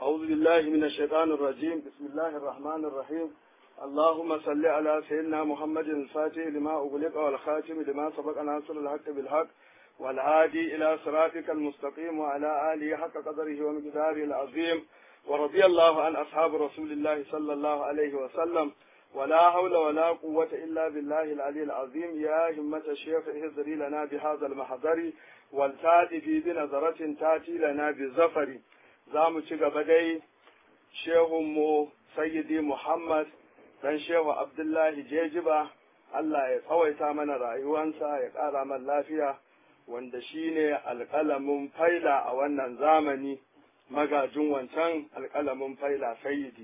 أعوذ بالله من الشيطان الرجيم بسم الله الرحمن الرحيم اللهم صل على سيدنا محمد الفاتح لما أغلق والخاتم لما سبق ناصر الحق بالحق والهادي إلى صراطك المستقيم وعلى آله حق قدره ومقداره العظيم ورضي الله عن أصحاب رسول الله صلى الله عليه وسلم ولا حول ولا قوة إلا بالله العلي العظيم يا همة الشيخ اهزري لنا بهذا المحضر والتاتي في بنظرة تاتي لنا بزفر زام بدي شيخ مو سيدي محمد dan shehu abdullahi jejiba Allah ya tsawaita mana rayuwansa ya ƙara man lafiya wanda shine alƙalamin faila a wannan zamani magajin wancan alƙalamin faila sayyidi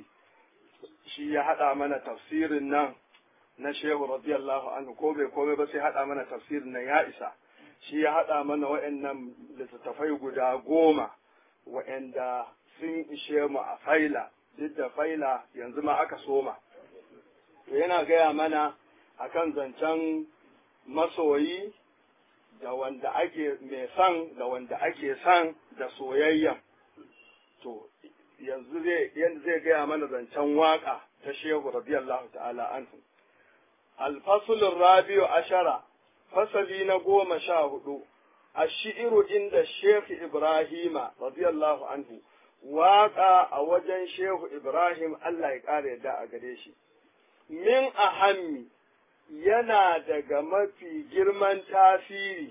shi ya haɗa mana tafsirin nan na shehu radiyallahu anhu ko bai komai ba sai haɗa mana tafsirin nan ya isa shi ya haɗa mana wa'annan littattafai guda goma wa'anda sun ishe mu a faila duk da faila yanzu ma aka soma yana gaya mana akan zancen masoyi da wanda ake mai son da wanda ake son da soyayya to yanzu zai gaya mana zancen waka ta shehu radiyallahu ta'ala anhu alfasulun rabiu ashara fasali na goma sha hudu ashi'iru inda shehu ibrahima radiyallahu anhu waka a wajen shehu ibrahim allah ya ƙara yadda a gare shi min ahammi yana daga mafi girman tasiri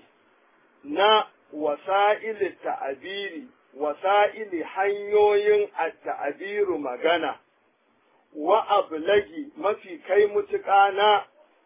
na wasa'ili ta'abiri, wasa'ili hanyoyin ta'abiru magana, wa ablagi mafi kai mutuƙa na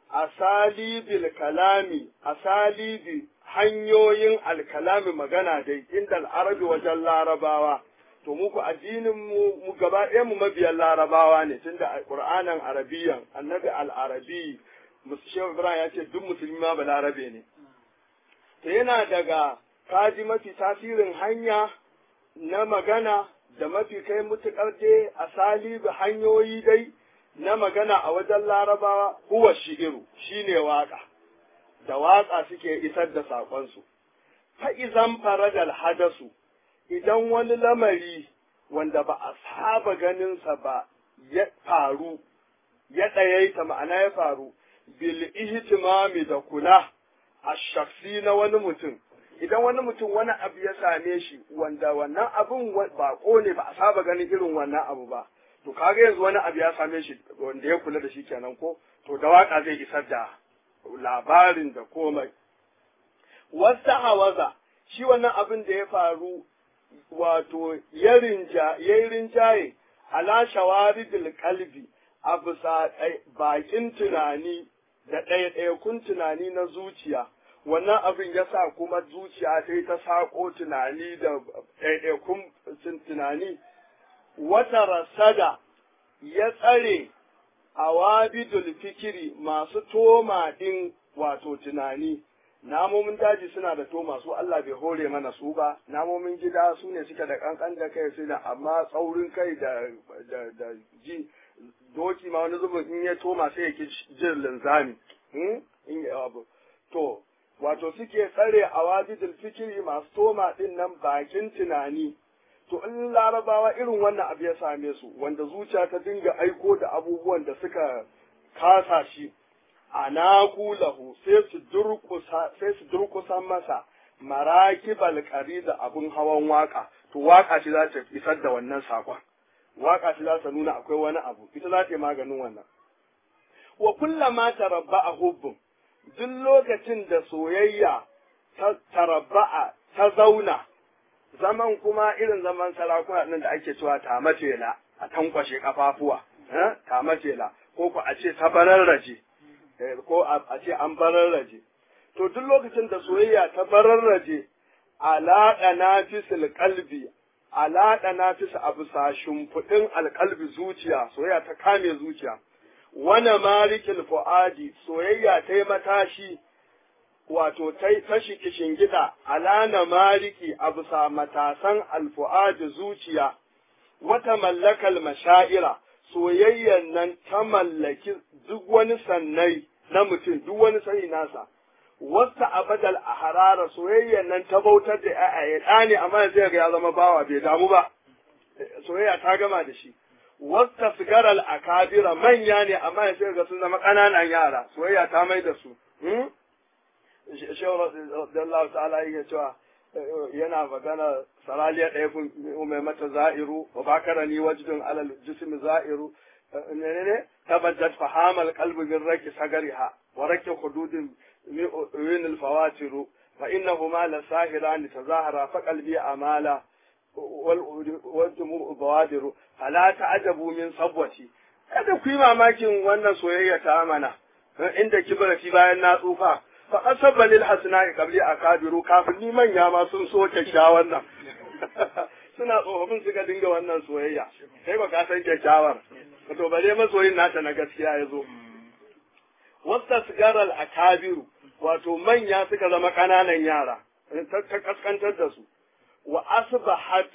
asalibil kalami, asalibi hanyoyin alkalami magana dai, inda al'arabi wajen larabawa. to muku addinin mu mu gaba ɗaya mu mabiyan larabawa ne tunda qur'anin arabiyan annabi al-arabi shehu ibrahim ya ce duk musulmi ma ba larabe ne to yana daga kaji mafi tasirin hanya na magana da mafi kai mutukar dai asali da hanyoyi dai na magana a wajen larabawa huwa shi'iru shine waka da waka suke isar da saƙonsu fa izan faradal hadasu idan wani lamari wanda ba a saba ganinsa ba ya faru, ya ɗayaita ma'ana ya faru, bil ihtimami da kula a shaksi na wani mutum. Idan wani mutum wani abu ya same shi wanda wannan abin baƙo ne ba a saba ganin irin wannan abu ba, to kaga yanzu wani abu ya same shi wanda ya kula da shi kenan ko, to da waka zai isar da labarin da komai. Wasta hawaza, shi wannan abin da ya faru wato ya yi rinjaye ala shawaridil kalbi a bisa bakin tunani da ɗaiɗaikun tunani na zuciya wannan abin ya sa kuma zuciya ta yi ta saƙo tunani da ɗaiɗaikun tunani wata rasada ya tsare a wabidul fikiri masu toma ɗin wato tunani namomin daji suna da to masu Allah bai hore mana su ba namomin gida su ne suke da kankan da kai su da amma tsaurin kai da da da ji doki ma wani zubin in ya toma sai ya ki jin linzami in ya abu to wato suke tsare a wajidul fikiri masu toma din nan bakin tunani to in larabawa irin wannan abu ya same su wanda zuciya ta dinga aiko da abubuwan da suka kasa shi anaku lahu sai su durkusa sai su durkusa masa marakibal da abun hawan waka to waka ce za ta isar da wannan sakon waka ce za ta nuna akwai wani abu ita za ta yi maganin wannan wa kullama tarabba'a hubbun duk lokacin da soyayya ta tarabba'a ta zauna zaman kuma irin zaman sarakuna nan da ake cewa ta matela a tankwashe kafafuwa ta matela ko ku a ce ta bararraje ko a ce an bararraje. To duk lokacin da soyayya ta bararraje, alaɗa na fisil kalbi, alaɗa na fisa a bisa shimfiɗin alƙalbi zuciya, soyayya ta kame zuciya. Wana marikil fu'adi, soyayya ta yi matashi, wato ta tashi kishin gida, alana mariki a bisa matasan alfu'adi zuciya, wata mallakal mashaira, soyayyan nan ta mallaki duk wani sannai na mutum duk wani sani nasa wasta abadal a harara soyayyan nan ta bautar da ya ɗa ne amma zai ga ya zama bawa bai damu ba soyayya ta gama da shi wasta sigaral akabira manya ne amma ya sai ga sun zama ƙananan yara soyayya ta mai da su shehu radiyallahu ta'ala yake cewa yana magana saraliya ɗaya kun mai mata za'iru wa bakara ni wajdun alal jismi za'iru ne ne tabajjat fahamal qalbi min raki sagariha wa raki hududin min al fawatiru fa innahuma la sahiran tazahara fa qalbi amala wal jumu bawadiru fala ta'jabu min sabwati kada ku yi mamakin wannan soyayya ta amana inda kibarati bayan na tsufa fa asabba lil hasna'i qabli akabiru kafin ni manya ma sun so kyakkyawan nan suna tsofaffin suka dinga wannan soyayya kai ba ka san kyakkyawar to bare masoyin nata na gaskiya ya zo wasta sigaral akabiru wato manya suka zama ƙananan yara ta kaskantar da su wa asbahat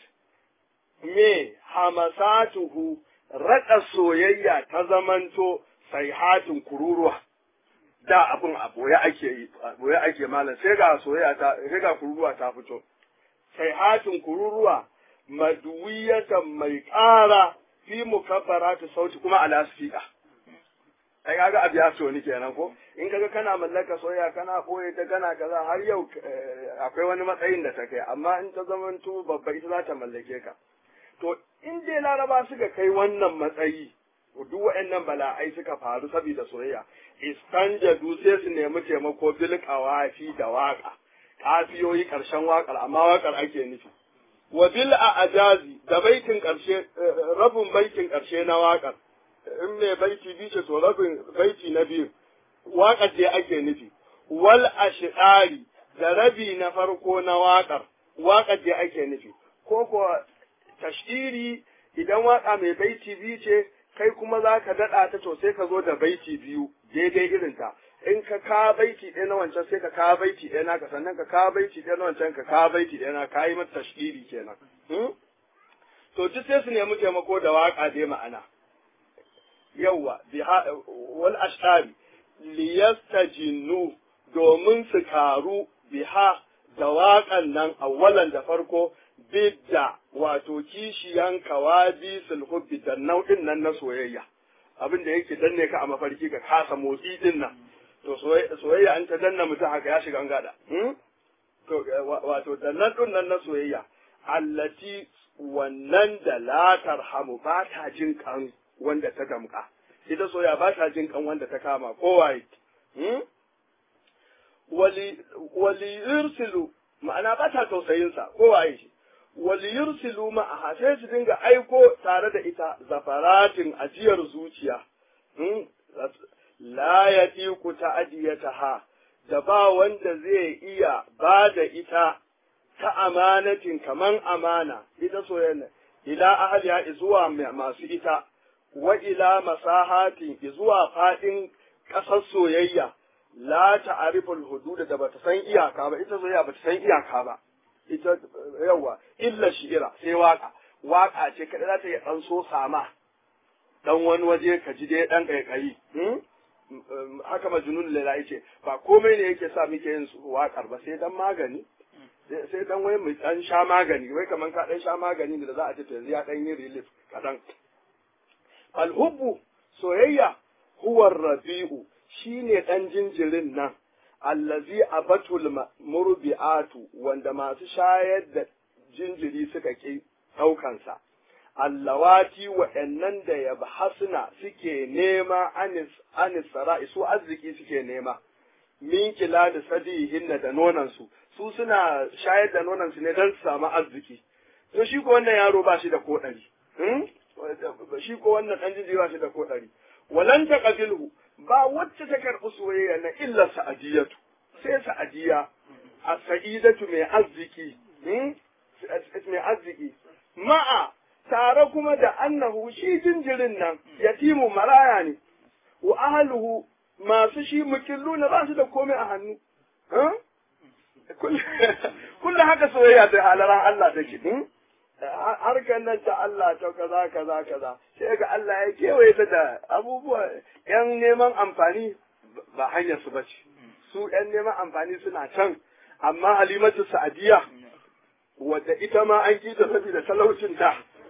me hamasatuhu raɗa soyayya ta zamanto saihatin kururuwa da abin a boye ake yi boye ake malam sai ga soyayya ta sai ga kururuwa ta fito saihatin kururuwa maduwiyatan mai ƙara fi mukabbaratu sauti kuma ala sfiqa ai kaga abu ya so ni kenan ko in kaga kana mallaka soyayya kana boye ta kana kaza har yau akwai wani matsayin da ta kai amma in ta zamanto babba ita za ta mallake ka to in dai laraba suka kai wannan matsayi duk waɗannan bala'ai suka faru saboda soyayya istanjadu sai su nemi taimako bil qawafi da waka kafiyoyi karshen wakar amma wakar ake nufi wa bil ajazi da baitin karshe rabin baitin karshe na wakar in mai baiti biyu ce to rabin baiti na biyu wakar dai ake nufi wal ashqari da rabi na farko na wakar wakar dai ake nufi ko ko tashiri idan waka mai baiti biyu ce kai kuma za ka daɗa ta to sai ka zo da baiti biyu daidai irin ta in ka ka baiti ɗaya na wancan sai ka ka baiti ɗaya naka sannan ka ka baiti ɗaya na wancan ka ka baiti ɗaya na ka yi mata tashiri kenan to duk sai su nemi taimako da waka dai ma'ana yawwa wal ashari liyastajinnu domin su karu biha da waƙan nan awwalan da farko bidda wato kishiyan kawabi sulhubbi da nau'in nan na soyayya abin da yake danne ka a mafarki ka kasa motsi din nan to soyayya an ta danna mutum haka ya shiga gada to wato dannan din nan na soyayya allati wannan da la tarhamu ba ta jin kan wanda ta damka ita soyayya ba ta jin kan wanda ta kama kowaye wali wali yursilu ma'ana ba ta tausayinsa kowaye shi waliyursilu ma'aha sai su dinga aiko tare da ita zafaratin ajiyar zuciya la ya ku ta'adiyataha da ba wanda zai iya ba da ita ta amanatin kaman amana ita soyayya ila ahliya zuwa masu ita wa ila masahatin zuwa fadin ƙasar soyayya la ta'riful hudud da bata san iyaka ba ita soyayya bata san iyaka ba ita yawa illa shi'ira sai waka waka ce kada za ta yi dan so sama dan wani waje ka ji dai dan kaikayi haka majnun lala yace ba komai ne yake sa muke yin wakar ba sai dan magani sai dan wai mu dan sha magani wai kaman ka dan sha magani da za a ce to yanzu ya dan yi relief kadan alhubbu soyayya huwa rabi'u shine dan jinjirin nan allazi abatul murbi'atu wanda masu shayar da jinjiri suka ki ɗaukansa. Allawati wa'yannan da ya hasna suke nema anis, anis sara'i su arziki suke nema, min kila da sadihin da nonansu, su suna shayar da nonansu ne don su samu arziki. To shi ko wannan yaro ba shi da ko ɗari, shi ko wannan ɗan jinjiri ba shi da ko ɗari. Walan ta ba wacce ta karɓi soyayya na illa sa'adiyatu sai sa'adiya a sa'idatu mai arziki mai arziki ma'a tare kuma da annahu shi jinjirin nan yatimu maraya ne wa ahluhu masu shi mukillu na ba su da komai a hannu kullum haka soyayya da halaran Allah take harkar nan ta Allah ta kaza kaza kaza sai ga Allah ya kewaye ta da abubuwa yan neman amfani ba hanyar su bace su yan neman amfani suna can amma halimatu sa'adiya wadda ita ma an kita saboda talaucin ta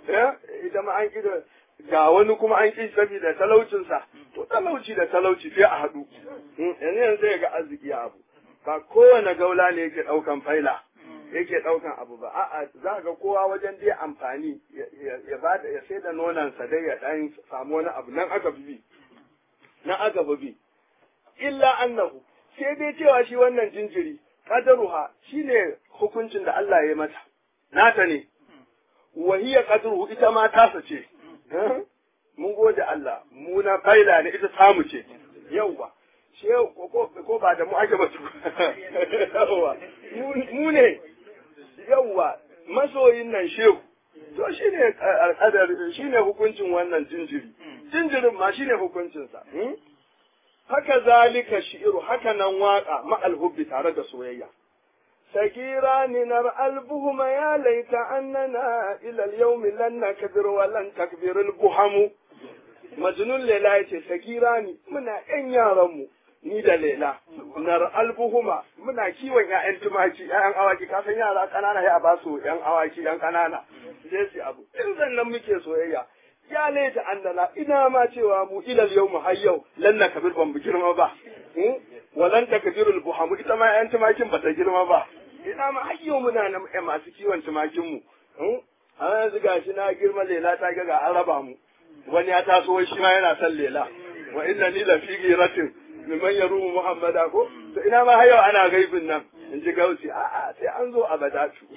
ita ma an ƙi ga wani kuma an ƙi saboda talaucinsa to talauci da talauci sai a haɗu yanzu yanzu zai ga arziki ya abu ba kowane gaula ne yake ɗaukan faila yake ɗaukan abu ba a'a za ga kowa wajen dai amfani ya ba ya sai da nonansa dai ya ɗan samu wani abu nan aka bi nan aka bi illa annahu sai dai cewa shi wannan jinjiri qadaruha shine hukuncin da Allah ya yi mata nata ne wa hiya qadruhu ita ma tasa ce mun gode Allah mu na faila ne ita samu ce yauwa shehu ko ba da mu ake ba yauwa mu ne yauwa masoyin nan shehu to shine alƙadar shine hukuncin wannan jinjiri jinjirin ma shine hukuncinsa haka zalika shi'iru haka nan waka ma'al hubbi tare da soyayya سكيران نرى البهم يا ليت أننا إلى اليوم لن نكبر ولن تكبر البهم مجنون ليلى يتي سكيران منا إن يارمو ni da lela nar albuhuma muna kiwon ƴaƴan tumaki ƴaƴan awaki ka san yara ƙanana ya ba su ƴan awaki ƴan ƙanana sai su abu in sannan muke soyayya ya laita annana ina ma cewa mu ilal yau mu har yau lan na kabir ban girma ba walan takbirul buhamu ita ma ƴan tumakin ba ta girma ba ina ma har yau muna nan ƴan masu kiwon tumakin mu a yanzu gashi na girma lela ta ga ga an raba mu wani ya taso shi ma yana son lela wa inna ni la fi giratin liman yarumu muhammada ko to ina ma har yau ana gaibin nan in ji gausi a'a sai an zo a badatu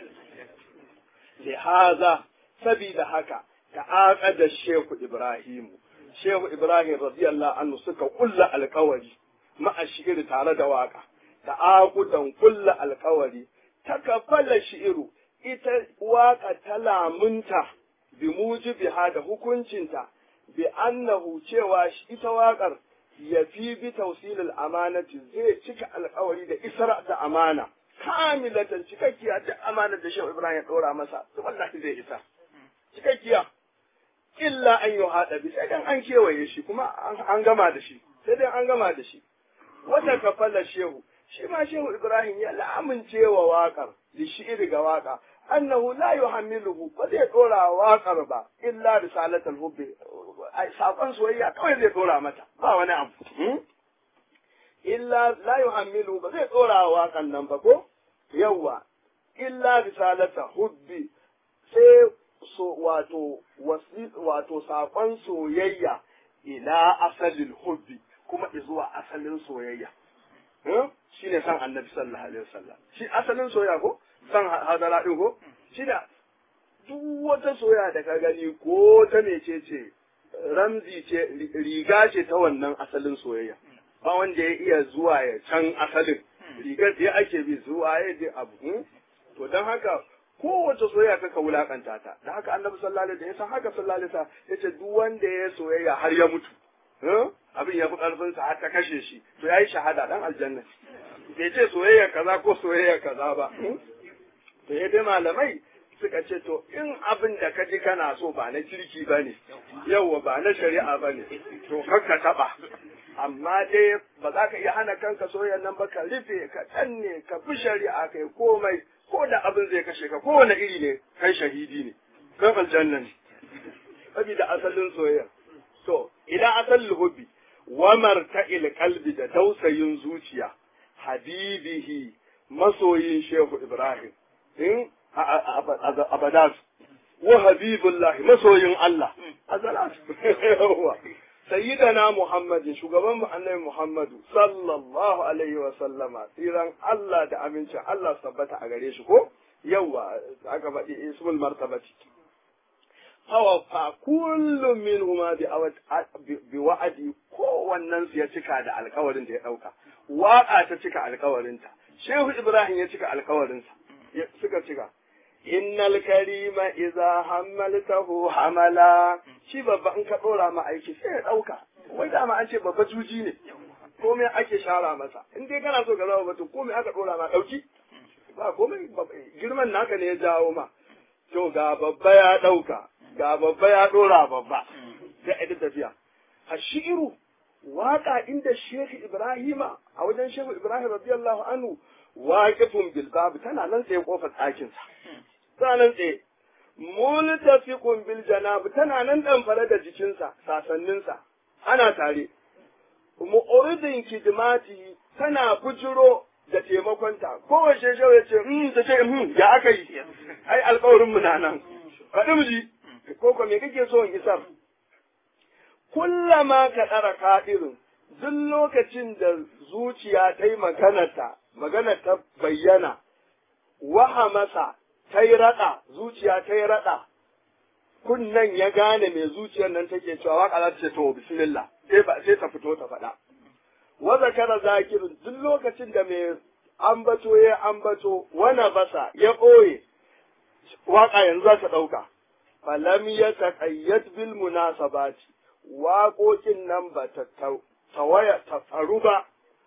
lihaza sabida haka ta'aqada shehu ibrahimu shehu ibrahim radiyallahu anhu suka kulla alkawari ma'a shi'iri tare da waka ta'aqudan kulla alkawari takafala shi'iru ita waka ta lamunta bi mujibiha da hukuncinta bi annahu cewa ita waƙar ya fi bi tausilil amanati zai cika alkawari da isra da amana kamilatan cikakkiya da amana da shehu ibrahim ya ɗora masa wallahi zai isa cikakkiya illa an yi haɗa bi sai dan an kewaye shi kuma an gama da shi sai dai an gama da shi wata kafala shehu shi ma shehu ibrahim ya lamunce wa waƙar da shi'iri ga waƙa annahu la yuhammiluhu ba zai dora waƙar ba illa risalatul hubbi sakon soyayya kawai zai dora mata ba wani abu illa la yuhammiluhu ba zai dora waƙan nan ba ko yawwa illa risalata hubbi sai so wato wato sakon soyayya ila asalin hubbi kuma zuwa asalin soyayya shi ne san annabi sallallahu alaihi wasallam shi asalin soyayya ko san hadara din ko shi da duk wata soyayya da ka gani ko ta mecece ramzi ce riga ce ta wannan asalin soyayya ba wanda ya iya zuwa ya can asalin rigar da ake bi zuwa ya je abu to don haka kowace soyayya kaka wulakanta ta da haka annabi sallallahu alaihi wasallam haka sallallahu alaihi wasallam yace duk wanda ya soyayya har ya mutu abin ya fi karfin sa har ta kashe shi to yayi shahada dan aljanna bai ce soyayya kaza ko soyayya kaza ba to ya dai malamai suka ce to in abin da ka ji kana so ba na kirki ba ne yauwa ba na shari'a ba ne to ka taba amma dai ba za ka iya hana kanka soyayyan nan ba ka rufe ka danne ka bi shari'a kai komai ko da abin zai kashe ka kowane iri ne kai shahidi ne kan aljanna ne saboda asalin soyayya to idan asalin hubbi wa marta'il qalbi da tausayin zuciya habibihi masoyin shehu ibrahim in abadas wa habibullah masoyin Allah azalat sayyidana muhammadin shugaban mu annabi muhammadu sallallahu alaihi wa sallama tsiran Allah da amincin Allah tabbata a gare shi ko yawa aka faɗi ismul martabati hawa fa kullum min huma bi wa'adi kowannen su ya cika da alkawarin da ya ɗauka waƙa ta cika alkawarinta shehu ibrahim ya cika alkawarinsa suka cika innal karima idza hammaltahu hamala shi babba in ka dora ma aiki sai ya dauka wai dama an ce babba juji ne komai ake shara masa in dai kana so ka zama batun komai aka dora ma dauki ba komai girman naka ne ya jawo ma to ga babba ya dauka ga babba ya dora babba sai a tafiya hashiru waka inda Sheikh Ibrahima a wajen Sheikh Ibrahim radiyallahu anhu waqifun bil bab tana nan tsaye kofar ɗakin sa tana nan tsaye multafiqun bil janab tana nan ɗamfare da jikinsa sasanninsa ana tare mu'uridin kidmati tana bujiro da taimakonta kowace shau ya ce hmm ta ce hmm ya aka yi ai alƙawarin mu na nan faɗi mu ji ko ko me kake so in isar kullama ka ɗara ka'irin duk lokacin da zuciya ta yi maganarta magana ta bayyana waha masa ta yi raɗa zuciya ta yi raɗa kunnan ya gane mai zuciyar nan take cewa waƙa za ta ce to bismillah sai ba sai ta fito ta faɗa wa zakara zakirin duk lokacin da mai ambato ya ambato wana basa ya ɓoye waƙa yanzu za ta ɗauka falam ya taƙayyat bil munasabati waƙoƙin nan ba ta tawaya ta tsaru ba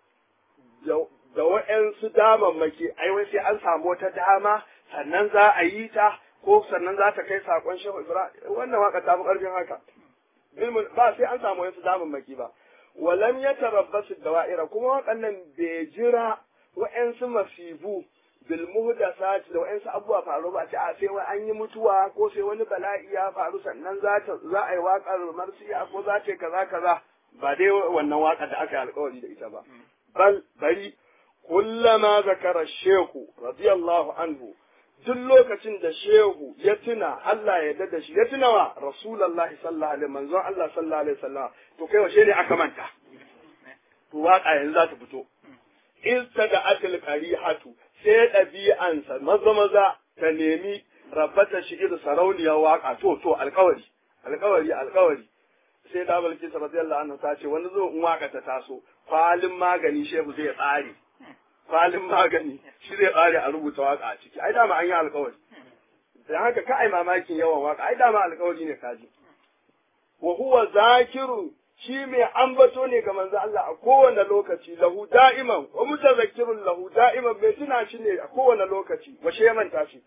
da wa'yansu damammaki ai wai sai an samu wata dama sannan za a yi ta ko sannan za ta kai saƙon shehu ibrahim wannan waƙa ta fi ƙarfin haka ba sai an samu wa'yansu damammaki ba walam ya tarabbasu dawa'ira kuma waɗannan bai jira wa'yansu masibu bil muhdasat da wa'yansu abubuwa faru ba ce a sai wai an yi mutuwa ko sai wani bala'i ya faru sannan za ta za a yi waƙar marsiya ko za ta kaza kaza ba dai wannan waƙar da aka yi alƙawari da ita ba bal bari kullama zakara shehu radiyallahu anhu duk lokacin da shehu ya tuna Allah ya yarda da shi ya tuna wa rasulullahi sallallahu alaihi manzon Allah sallallahu alaihi wasallam to kai washe ne aka manta to waka yanzu za ta fito istada atil qarihatu sai ɗabi'ansa maza maza ta nemi rabbata shi'ir sarauniyar waka to to alkawari alkawari alkawari sai da balki radiyallahu anhu ta ce wani zo in waka ta taso kwalin magani shehu zai tsare kwalin magani shi zai tsare a rubuta waka a ciki ai dama an yi alkawari dan haka ka ai mamakin yawan waka ai dama alkawari ne kaji wa huwa zakiru shi mai ambato ne ga manzo Allah a kowane lokaci lahu da'iman wa mutazakkirun lahu da'iman bai tuna shi ne a kowane lokaci wa shi ya manta shi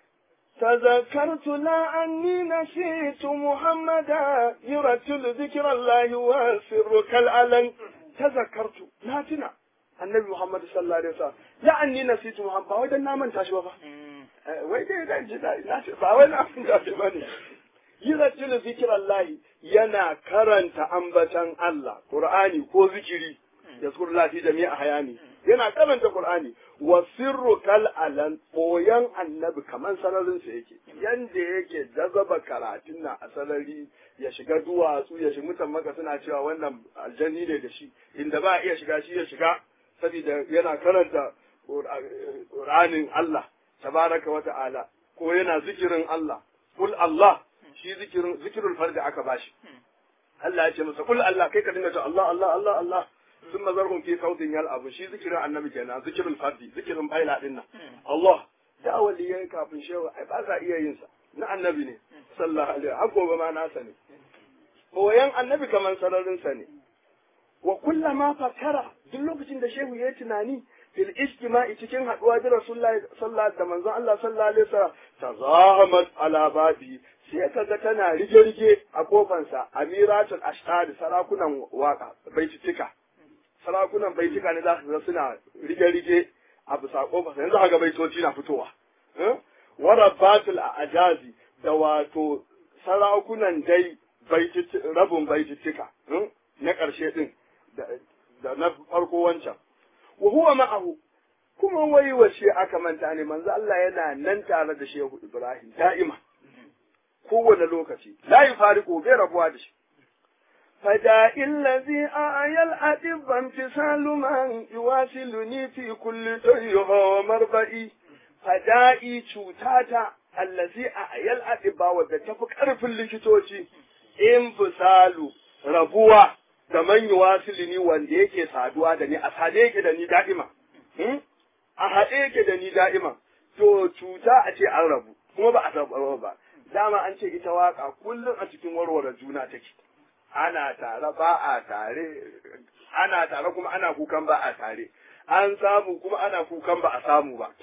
تذكرت لا أني نسيت محمدا يرتل ذكر الله وسر كالألن تذكرت لا تنا النبي محمد صلى الله عليه وسلم لا أني نسيت محمد ba wai dan na manta shi ba wai dai dan ji na ce ba wai na manta shi bane yurtilu zikirallahi yana karanta ambatan Allah Qur'ani ko zikiri yazkurullah fi jami'a hayani yana karanta Qur'ani wa sirru kal alan boyan annabi kaman sararin sa yake yanda yake jazaba karatun na a sarari ya shiga duwatsu ya shiga mutan maka suna cewa wannan aljanni ne da shi inda ba iya shiga shi ya shiga saboda yana karanta Qur'anin Allah tabaraka wa ta'ala ko yana zikirin Allah kul Allah shi zikirin zikirul fardi aka bashi Allah ya ce masa kul Allah kai ka dinga ta Allah Allah Allah Allah sun mazarhum fi sautin yal abu shi zikirin annabi kenan zikirul fardi zikirin baila din nan Allah da waliyai kafin shewa ai ba sa iya yin sa na annabi ne sallallahu alaihi har gobe ma nasa ne boyan annabi kaman sararin sa ne wa kullama fakara duk lokacin da shehu ya tunani fil istima'i cikin haduwa da rasulullahi sallallahu da manzon Allah sallallahu alaihi wasallam tazahamat ala babi sai ka ga tana rige-rige a kofansa amiratul ashtari sarakunan waka baititika sarakunan baitika ne za su ga suna rige-rige a bisa kofarsa yanzu haka baitoci na fitowa warabatul ajazi da wato sarakunan dai rabin baititika na ƙarshe din da na farko wancan wa huwa ma'ahu kuma wai washe aka manta ne manzo Allah yana nan tare da Shehu Ibrahim da'ima kowane lokaci la yufariqu bai rabuwa da shi fada illazi ayal adibban fisalu man yuwasiluni fi kulli tayyuha wa marba'i fada'i cutata allazi ayal adibba wadda tafi karfin likitoci in fisalu rabuwa da man yuwasiluni wanda yake saduwa da ni a sade yake da ni da'ima a haɗe yake da ni da'ima to cuta a ce an rabu kuma ba a rabu ba dama an ce ita waka kullum a cikin warware juna take ana tare ba a tare ana tare kuma ana kukan ba a tare an samu kuma ana kukan ba a samu ba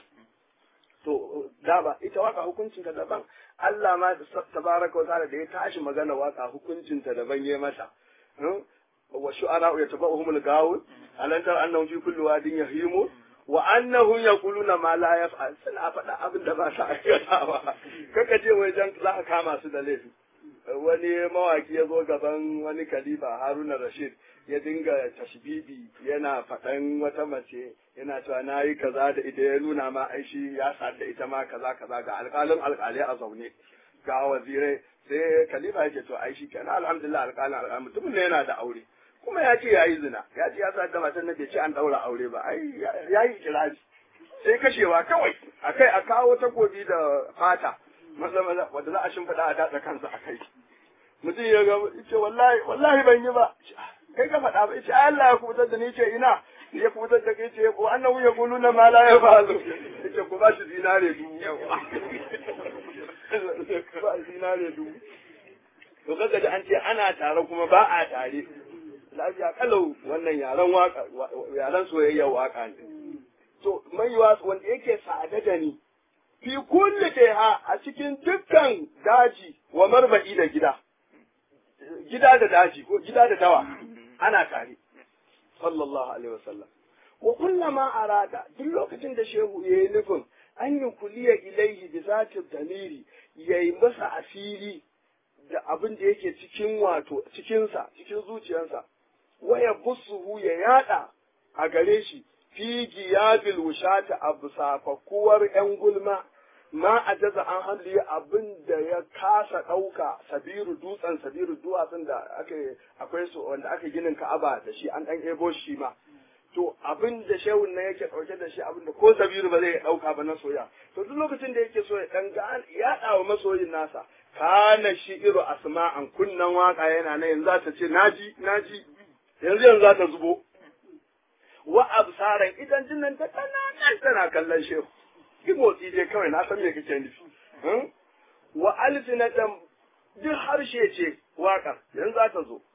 to da ba ita waka hukuncin ta daban Allah ma tabaraka wa ta'ala da ya tashi magana waka hukuncin ta daban yayi mata wa shu'ara yatabauhum al-gawun alantar annahum fi kulli wadin yahimun wa annahu yaquluna ma la yaf'al suna faɗa abin da ba sa aikatawa kaka je wai dan za ka kama su da laifi wani mawaki ya zo gaban wani khalifa Haruna Rashid ya dinga tashbibi yana faɗan wata mace yana cewa na yi kaza da ita ya nuna ma aishi ya sa da ita ma kaza kaza ga alƙalin alƙalai a zaune ga wazirai sai khalifa yake to aishi kenan alhamdulillah alƙalin alƙalai mutumin ne yana da aure kuma ya ce ya yi zina ya ce ya sa da matan nan bai ce an ɗaura aure ba ai ya yi kiraji sai kashewa kawai akai a kawo takobi da fata maza maza wanda za a shimfiɗa a datsa kansa a kai mutum ya ga ce wallahi wallahi ban yi ba kai ka faɗa ba ce Allah ya kubutar da ni ce ina ya kubutar da kai ce ko annahu ya gulu na ma la ya fa'alu ce ku ba shi zinare dubu ba zinare dubu to kaga da an ce ana tare kuma ba a tare lafiya kalau wannan yaren waka yaren soyayya waka ne to mai wanda yake sa'ada da ni fi kulli ha a cikin dukkan daji wa marba'i da gida gida da daji ko gida da dawa ana tare sallallahu alaihi wasallam wa kullama arada duk lokacin da shehu yayi nufin an yi kuliya ilaihi bi zati damiri yayi masa asiri da abin da yake cikin wato cikinsa cikin zuciyarsa waya busuhu ya yada a gare shi fi giyabil wushata abu safakuwar yan gulma ma a jaza an halli abin da ya kasa ɗauka sabiru dutsen sabiru duwatsun da aka akwai su wanda aka ginin ka'aba da shi an ɗan ebo shi ma to abin da shehun nan yake ɗauke da shi abin da ko sabiru ba zai ɗauka ba na soya to duk lokacin da yake so ya ɗan ga ya wa masoyin nasa kana shi iru asma'an kunnan waka yana nan yanzu za ta ce naji naji yanzu yanzu za ta zubo wa absaran idan jinnan ta tana tana kallon shehu ki motsi dai kawai na san me kake nufi wa alsinatan duk harshe ce waƙar yanzu za ta zo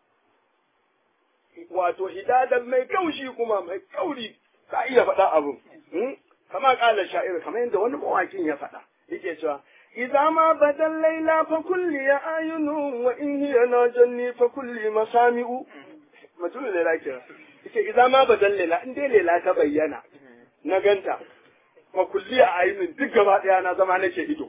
wato hidadan mai kaushi kuma mai kauri ka iya faɗa abin kama ƙala sha'ir kamar yadda wani mawakin ya faɗa yake cewa إذا ما بدا الليلة فكل أعين وإن هي ناجني فكل مسامع mutum lela kira ita idan ma badan lela in dai lela ta bayyana na ganta fa kulli a ainin duk gaba daya na zama nake ido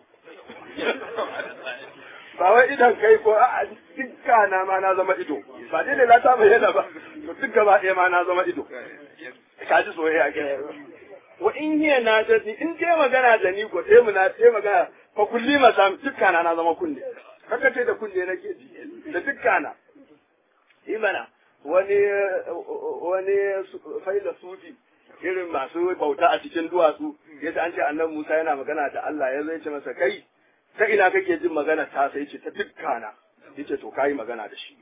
ba wai idan kai ko a dukka na ma na zama ido ba dai lela ta bayyana ba to duk gaba daya ma na zama ido ka ji soyayya ke wa in hiya na jadi in dai magana da ni ko sai mu na sai magana fa kulli masam dukka na na zama kunne haka ce da kunne nake ji da dukka na imana wani wani faila sufi irin masu bauta a cikin duwatsu yadda an ce annan Musa yana magana da Allah ya zai ce masa kai ta ina kake jin magana ta sai ce ta dukkana yace to kai magana da shi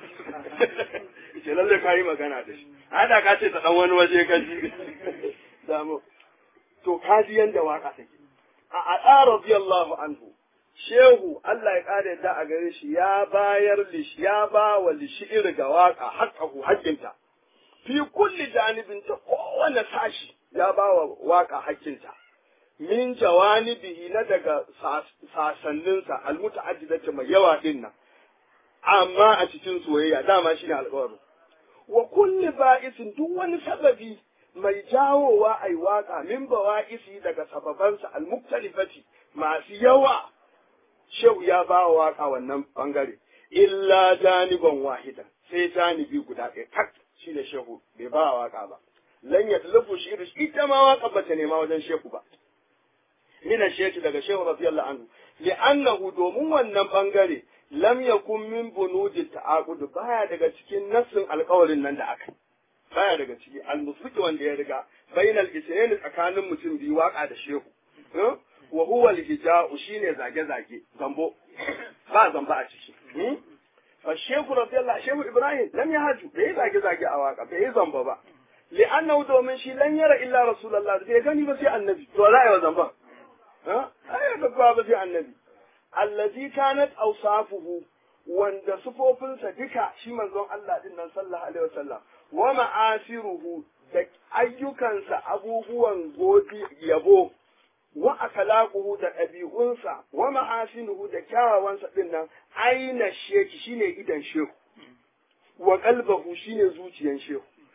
yace lalle kai magana da shi hada ka ce ta dan wani waje ka ji damu to ka ji yanda waka take a a radiyallahu anhu shehu Allah ya ƙara yadda a gare shi ya bayar lish ya ba wa lishir ga waka haƙƙahu haƙƙinta fi kulli janibin ta kowane sashi ya ba wa waka haƙƙinta min jawanibihi na daga sasanninsa almuta'addidati mai yawa din nan amma a cikin soyayya dama shine alƙawarin wa kulli ba'isin duk wani sababi mai jawowa ai waka min bawa'isi daga sababansa almuktalifati masu yawa shehu ya ba wa waka wannan bangare illa janiban wahidan sai janibi guda ɗaya tak shi da shehu bai ba wa waka ba lan ya talafu shi da ita ma waka ba ta nema wajen shehu ba mina shehu daga shehu radiyallahu anhu li'annahu domin wannan bangare lam yakun min bunudi ta'aqud baya daga cikin nassin alƙawarin nan da aka baya daga ciki al-musiki wanda ya riga bainal isnayn tsakanin mutum biyu waka da shehu wa huwa al-hija'u shine zage-zage zambo ba zamba a ciki fa shehu radiyallahu shehu ibrahim lam yahaju bai zage-zage a waka bai zamba ba li'annahu domin shi lan yara illa rasulullah bai gani ba sai annabi to za a yi wa zamba ha ai ga ba sai annabi allazi kanat awsafuhu wanda sufofinsa duka shi manzon Allah din nan sallallahu alaihi wasallam wa ma'asiruhu da ayyukansa abubuwan godi yabo wa akalaquhu da ɗabi'unsa wa mahasinuhu da kyawawansa din nan aina sheki shine idan shehu wa qalbahu shine zuciyan shehu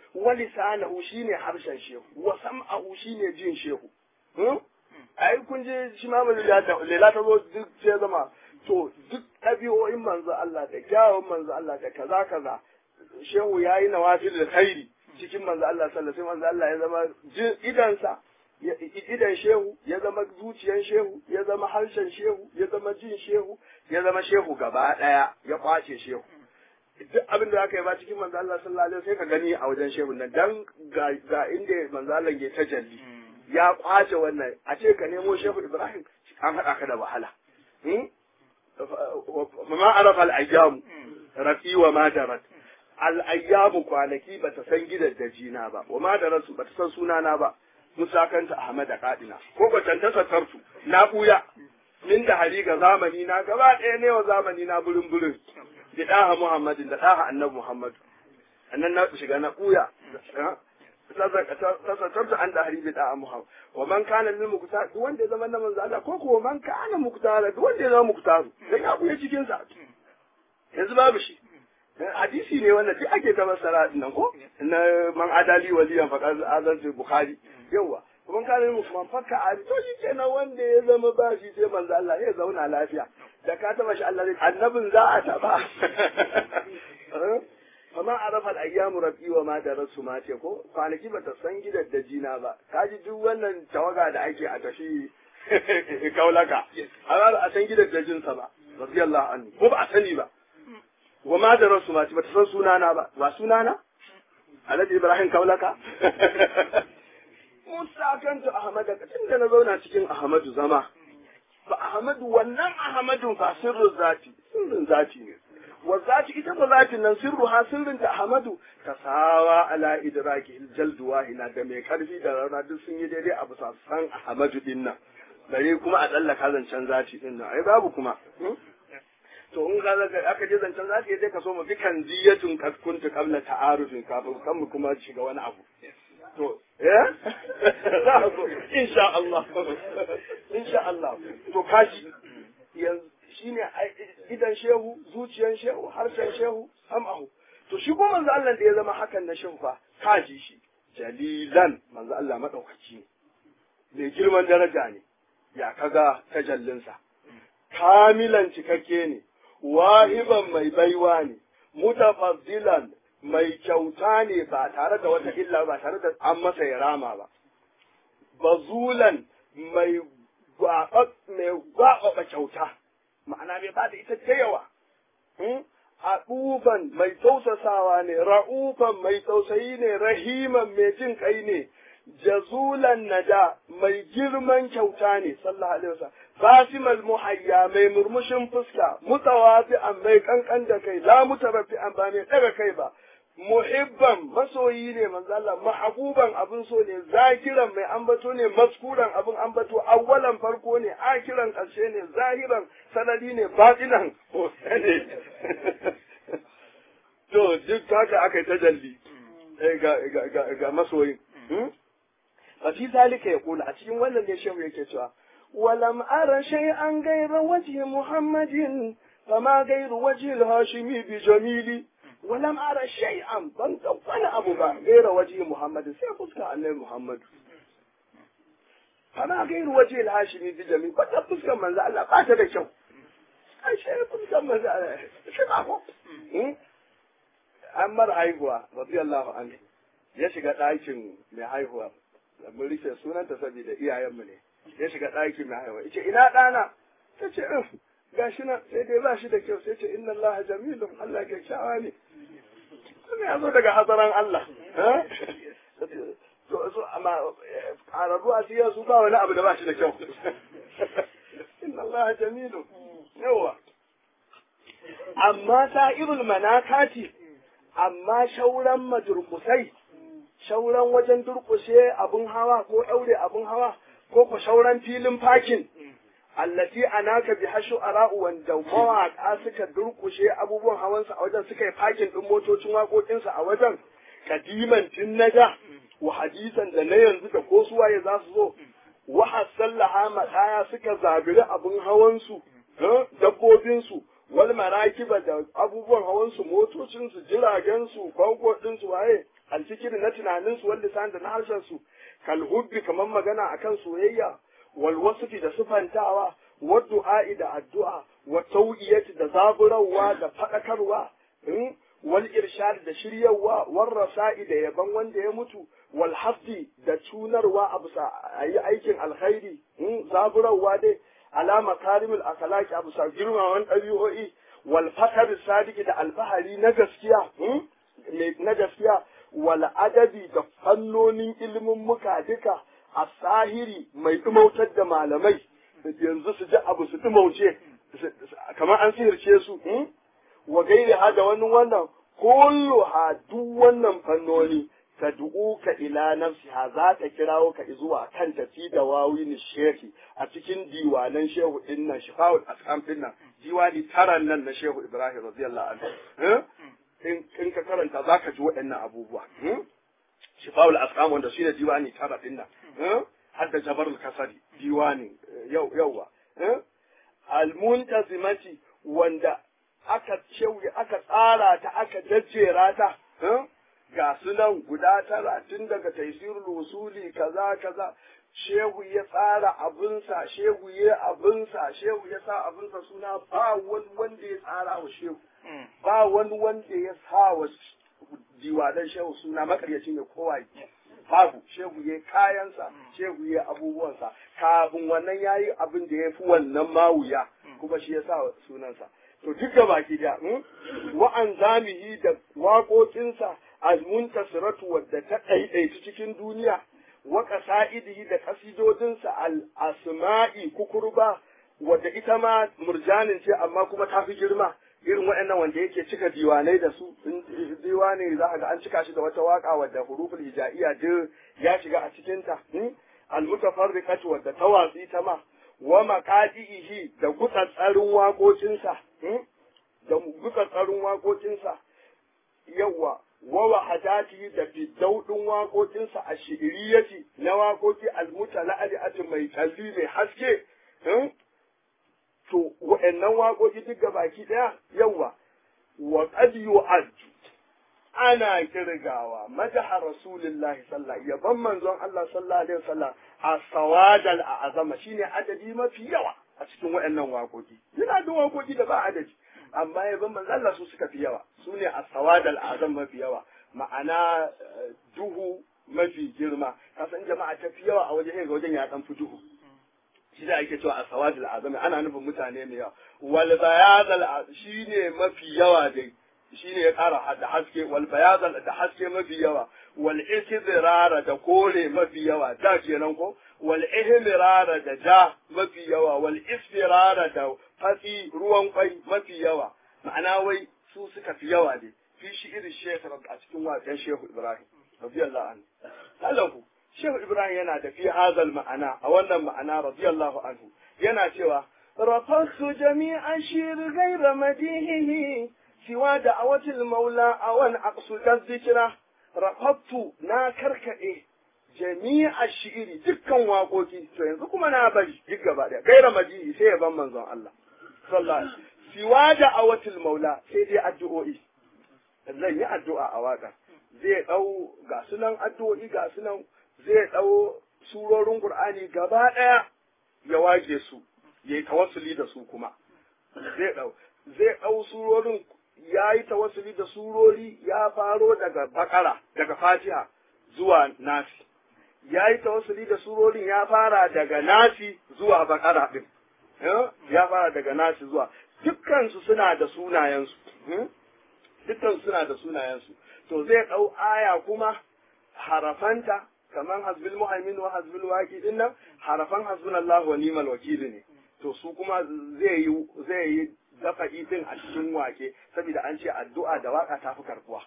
wa lisanahu shine harshen shehu wa sam'ahu shine jin shehu hmm? ai kun je shi ma lela ta zo duk sai zama to duk ɗabi'o'in manzo Allah da kyawun manzo Allah da kaza kaza shehu yayi nawafil da khairi cikin manzo Allah sallallahu alaihi manzo Allah ya zama idansa idan shehu ya zama zuciyan shehu ya zama harshen shehu ya zama jin shehu ya zama shehu gaba daya ya kwace shehu duk abin da aka yi ba cikin manzo Allah sallallahu alaihi sai ka gani a wajen shehu nan dan ga, ga inda manzo Allah ke tajalli ya kwace wannan a ce ka nemo shehu Ibrahim an haɗa ka da wahala ma arafa al-ayyam rafi wa ma darat al-ayyamu kwanaki bata san gidan dajina ba wa ma darasu bata san sunana ba musakanta Ahmad Kadina ko batan ta satartu na buya min da hari ga zamani na gaba ɗaya ne wa zamani na burin burin da ɗaha Muhammadin da ɗaha annabi Muhammad annan na shiga na buya tasatartu an da hari bi ɗaha Muhammad wa man kana lil muktar duk wanda ya zama na manzo Allah ko ko man kana muktar duk wanda ya zama muktar dan ya buya cikin sa yanzu babu shi hadisi ne wannan duk ake ta masara nan ko na man adali waliyan faqad azantu bukhari yawa kuma ka nemi kuma fakka a to shi kenan wanda ya zama ba shi sai manzo Allah ya zauna lafiya da ka taba shi Allah zai annabin za a taba amma arafa al-ayyamu rabbi wa ma darasu ma ce ko kwanaki ba ta san gidan da jina ba kaji duk wannan tawaga da ake a tafi kaulaka amma ba a san gidan da jinsa ba radiyallahu anhu ko ba a sani ba wa ma darasu ma ce ba ta san sunana ba ba sunana Alhaji Ibrahim Kaulaka Musa kanta Ahmadu tun da na zauna cikin Ahmadu zama. Ba Ahmadu wannan Ahmadun fa sirrin zati, sirrin zati ne. Wa zati ita ba zatin nan sirru ha sirrin ta Ahmadu ta sawa ala idraki jaldu wahina da mai karfi da rana duk sun yi daidai a bisa san Ahmadu din nan. Bare kuma a tsallaka zancen zati din nan. Ai babu kuma. to in ka aka je zancen zati sai ka so mu bikan diyatun kaskuntu qabla ta'arufin kafin kan mu kuma shiga wani abu. to eh za a zo insha Allah insha Allah to kashi yanzu shine idan shehu zuciyan shehu harshen shehu sam'ahu to shi ko manzo Allah da ya zama hakan na shehu fa kaji shi jalilan manzo Allah madaukaki ne mai girman daraja ne ya kaga tajallinsa kamilan cikakke ne wahiban mai baiwa ne mutafaddilan mai kyauta ne ba tare da wata illa ba tare da an masa ya rama ba. Bazulan mai gwaɓaɓa kyauta, ma'ana bai ba da ita ta yawa. A ɗufan mai tausasawa ne, ra'ufan mai tausayi ne, rahiman mai jin kai ne, jazulan nada mai girman kyauta ne, sallallahu alaihi wasallam. Basimal muhayya mai murmushin fuska, mutawafi'an mai kankan da kai, la mutaraffi'an ba mai ɗaga kai ba. muhibban masoyi ne manzo Allah mahabuban abin so ne zakiran mai ambato ne maskuran abin ambato awwalan farko ne akiran karshe ne zahiran sanadi ne batinan ne to duk haka aka yi tajalli ga ga ga masoyin a fi zalika ya kula a cikin wannan ne shehu yake cewa ولم أر شيئا غير وجه محمد فما غير وجه الهاشمي بجميل ولم أرى شيئا ban ga wani abu ba gaira waje Muhammad sai fuska annabi Muhammad ana gairu waje al-hashimi bi jami ba ta fuskar manzo Allah ba ta da kyau ai sai fuskar manzo Allah shi ba ko an mar haihuwa radiyallahu anhu ya shiga ɗakin mai haihuwa mun rike sunanta saboda iyayenmu ne ya shiga ɗakin mai haihuwa yace ina ɗana ta ce gashi nan sai dai ba shi da kyau sai ce inna Allah jamilun Allah kyakkyawa ne kuma ya zo daga hazaran Allah to so amma arabu a siya su ba wani abu da ba shi da kyau inna Allah jamilun yawa amma sa'irul manakati amma shauran madurkusai shauran wajen durkushe abun hawa ko ɗaure abun hawa ko ku shauran filin fakin allati anaka bi hashu ara'u wanda mawaka suka durkushe abubuwan hawansa a wajen suka yi fakin din motocin waƙoƙinsa a wajen kadiman tun naja wa hadisan da na yanzu da ko suwaye za su zo wa hasallaha madaya suka zabiri abun hawansu dabbobinsu wal marakiba da abubuwan hawansu motocinsu jiragensu kwanko ɗinsu waye alfikiri na tunaninsu wal lisan da na harshen su kal hubbi kamar magana akan soyayya wal wasfi da sufantawa wa du'a'i da addu'a wa tawiyati da zaburawa da fadakarwa wal irshad da shiryawa wal rasa'i da yaban wanda ya mutu wal hafdi da tunarwa a bisa ayi aikin alkhairi zaburawa dai ala makarimul akhlaqi a bisa girmawan ɗabi'o'i wal fakar sadiki da alfahari na gaskiya na gaskiya wal adabi da fannonin ilimin muka duka a sahiri mai dumautar da malamai yanzu su ji abu su dumauce kamar an sihirce su wa gairi ha da wani wannan kullu ha duk wannan fannoni ta ka ila nafsiha za ta kirawo ka zuwa kan tafi da wawin shehi a cikin diwanan shehu din nan shifa'ul asqam din nan diwani taran nan na shehu ibrahim radiyallahu anhu in ka karanta za ka ji waɗannan abubuwa shifa'ul asqam wanda shine diwani tara din nan har da jabarul kasari diwani yau yauwa almuntazimati wanda aka shehu aka tsara ta aka jajjera ta ga su nan guda tara tun daga taisirul usuli kaza kaza shehu ya tsara abinsa shehu ya abinsa shehu ya sa abinsa suna ba wani wanda ya tsara wa shehu ba wani wanda ya sa wa diwadan shehu suna makaryaci ne kowa babu shehu ya kayansa shehu ya abubuwansa kafin wannan ya yi abin da ya fi wannan mawuya kuma shi ya sa sunansa to duk da baki da wa'an zamihi da waƙoƙinsa almuntasiratu wadda ta ɗaiɗaitu cikin duniya wa ƙasa'idihi da ƙasidodinsa al-asma'i kukurba wadda ita ma murjanin ce amma kuma ta fi girma irin waɗannan wanda yake cika diwanai da su diwani za ga an cika shi da wata waka wadda huruful hijaiya duk ya shiga a cikinta al-mutafarriqatu wadda ta watsi ta ma wa maqadihi da gutsatsarin waƙoƙinsa da gutsatsarin waƙoƙinsa yawa wa wahadati da fiddaudin waƙoƙinsa a shi'iriyati na waƙoƙi almutala'ati mai kalli mai haske to wa'annan waƙoƙi duk baki ɗaya yawa wa qad yu'ad ana kirgawa madaha rasulullahi sallallahu yaban manzon Allah sallallahu alaihi wasallam a sawadal a'azama shine adadi mafi yawa a cikin wa'annan waƙoƙi yana da waƙoƙi da ba adadi amma yaban manzon Allah su suka fi yawa su ne a sawadal a'azam mafi yawa ma'ana duhu mafi girma kasan jama'a ta fi yawa a waje ga wajen ya dan fi duhu shi da ake cewa a sawadul azami ana nufin mutane mai yawa wal bayadal shine mafi yawa dai shine ya kara da haske wal bayadal da haske mafi yawa wal istidrara da kore mafi yawa da kenan ko wal ihmirara da ja mafi yawa wal isfirara da fatsi ruwan kwai mafi yawa ma'ana wai su suka fi yawa dai fi shi irin shekar a cikin waken shehu ibrahim radiyallahu anhu Allahu shehu ibrahim yana da fi hazal ma'ana a wannan ma'ana radiyallahu anhu yana cewa rafasu jami'an shir gaira madihihi siwa da awatil maula a wani aqsudan zikira rafatu na karkade jami'a shi'iri dukkan waƙoƙi to yanzu kuma na bari duk gaba daya gaira madihi sai ya ban manzon Allah sallallahu alaihi siwa da awatil maula sai dai addu'o'i zan yi addu'a a waka zai ɗau ga sunan addu'o'i ga sunan zai ɗau surorin Qur'ani gaba ɗaya ya wage su ya yi tawassuli da su kuma zai ɗau zai ɗau surorin ya yi tawassuli da surori ya faro daga bakara daga fatiha zuwa nasi ya yi tawassuli da surorin ya fara daga nasi zuwa bakara ɗin ya fara daga nasi zuwa dukkansu suna da sunayensu dukkan suna da sunayensu to zai ɗau aya kuma harafanta kamar hasbil muhaimin wa hasbil waki din nan harafan hasbunallahu wa ni'mal wakil ne to su kuma zai yi zai yi dafa'i din a cikin wake saboda an ce addu'a da waka ta fi karbuwa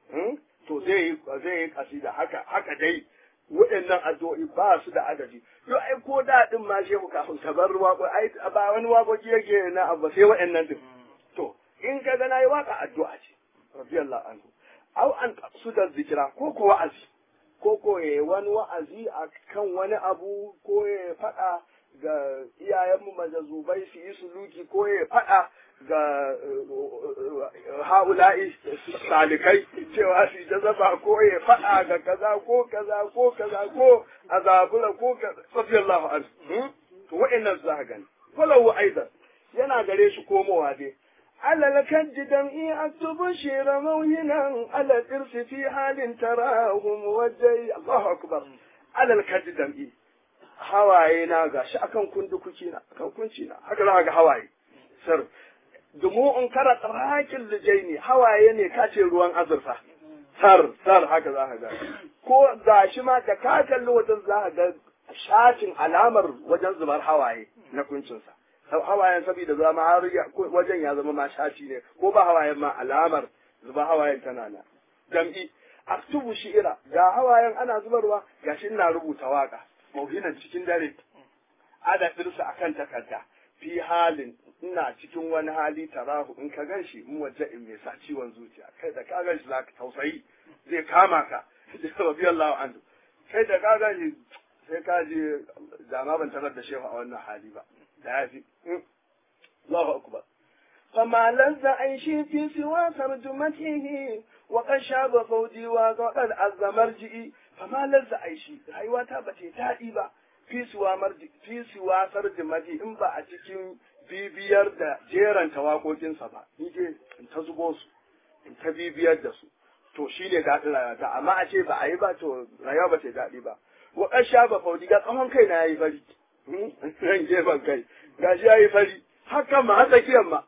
to zai yi zai yi kasida haka haka dai waɗannan addu'o'i ba su da adadi yo ai ko da din ma shehu kafin ka bar wako ai ba wani wakoki yake na abu sai waɗannan din to in ka ga nayi waka addu'a ce radiyallahu anhu aw an su da zikira ko ko wa'azi ko ko ya wani wa'azi a kan wani abu ko ya faɗa ga iyayenmu majazubai su yi suluki ko ya faɗa ga ha'ula'i salikai cewa su ta zaba ko ya faɗa ga kaza ko kaza ko kaza ko azabura ko kaza radiyallahu anhu to wa'annan za ka gani walau aidan yana gare shi komowa dai على الكد دمعي أكتب شير موهنا على الإرث في حال تراه موجي الله أكبر على الكد دمعي hawaye na gashi akan kundukuki na akan kunci na haka za ga hawaye sir dumu in kara tsarakin lijaini hawaye ne kace ruwan azurfa sar sar haka za ka ga ko gashi ma da ka kalli wajen za ka ga shatin alamar wajen zubar hawaye na kuncinsa hawayen saboda zama har wajen ya zama ma shaci ne ko ba hawayen ma alamar zuba hawayen tana na jam'i aktubu shi'ira ga hawayen ana zubarwa gashi ina rubuta waka mauhinan cikin dare adadinsa akan takarda fi halin ina cikin wani hali tarahu in ka ganshi mu waje in mai sa ciwon zuciya kai da ka ganshi zaka tausayi zai kama ka radiyallahu anhu kai da ka ganshi sai ka ji dama ban tarar da shehu a wannan hali ba da ya fi Allahu akbar فما لذ عيشي في سوى ترجمته وقد شاب فوجي وقد عز مرجئي فما لذ عيشي rayuwata ba ta daɗi ba fi siwa marji fi siwa sarjimati in ba a cikin bibiyar da jeranta waƙoƙinsa ba ni je in ta zubo su in ta bibiyar da su to shine daɗin rayuwata amma a ce ba a yi ba to rayuwa ba ta daɗi ba wa ƙar shaba faudi ga tsawon kai na yayi fari ran gefen kai gashi yayi fari hakan ma har tsakiyar ma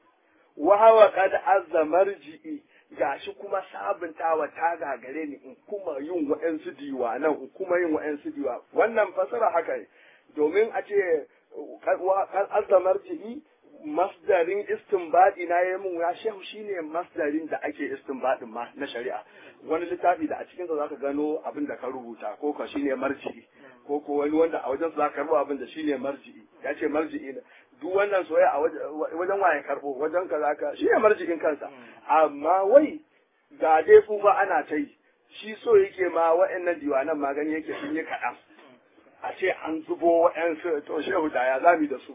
wa hawa kad azza marji'i gashi kuma sabuntawa ta gagare ni in kuma yin wa'ansu diwanan in kuma yin wa'ansu diwa wannan fasara haka ne domin a ce kan azza marji'i masdarin istinbadi na yi mun ya shehu shine masdarin da ake istinbadin ma na shari'a wani littafi da a cikin sa zaka gano abin da ka rubuta ko ka shine marji'i ko ko wani wanda a wajen zaka karbo abin da shine marji'i ya ce marji'i ne duk wannan soyayya a wajen waye karbo wajen ka zaka shine marji'in kansa amma wai ga dai fa ana ta yi shi so yake ma wa'annan diwanan magani yake sun yi kaɗan a ce an zubo wa'yansu to shehu da ya zami da su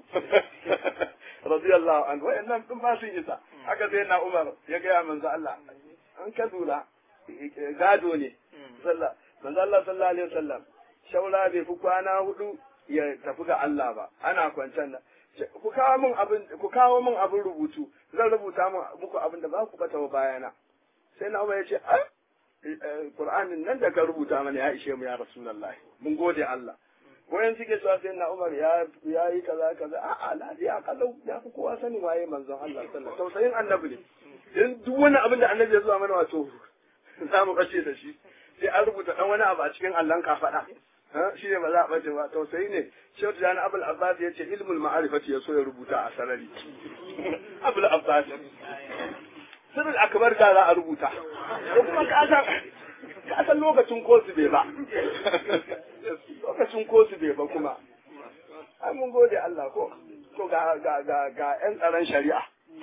radiyallahu anhu wa'annan din ba sun isa haka sai na Umar ya gaya manzo Allah an ka lura gado ne sallah manzo Allah sallallahu alaihi wasallam shaura bai fi kwana hudu ya tafi ga Allah ba ana kwancan nan ku kawo min abin ku kawo min abin rubutu zan rubuta muku abin da ba ku bata wa bayana sai na Umar ya ce ah Qur'anin nan da ka rubuta mana ya ishe mu ya Rasulullahi mun gode Allah wayan suke cewa sai na Umar ya ya yi kaza kaza a'a lafiya kalau ya fi kowa sanin waye manzon Allah sallallahu alaihi tausayin annabi ne dan duk wani abin da annabi ya zuwa mana wato za mu bace da shi sai an rubuta dan wani abu a cikin allon ka faɗa shi ne ba za a bace ba tausayi ne shehu jani abul abbas ya ce ilmul ma'arifati ya so ya rubuta a sarari abul abbas sirrul akbar da za a rubuta ko kuma ka san ka san lokacin kosu bai ba lokacin kosu bai ba kuma ai mun gode Allah ko to ga ga ga ga yan tsaron shari'a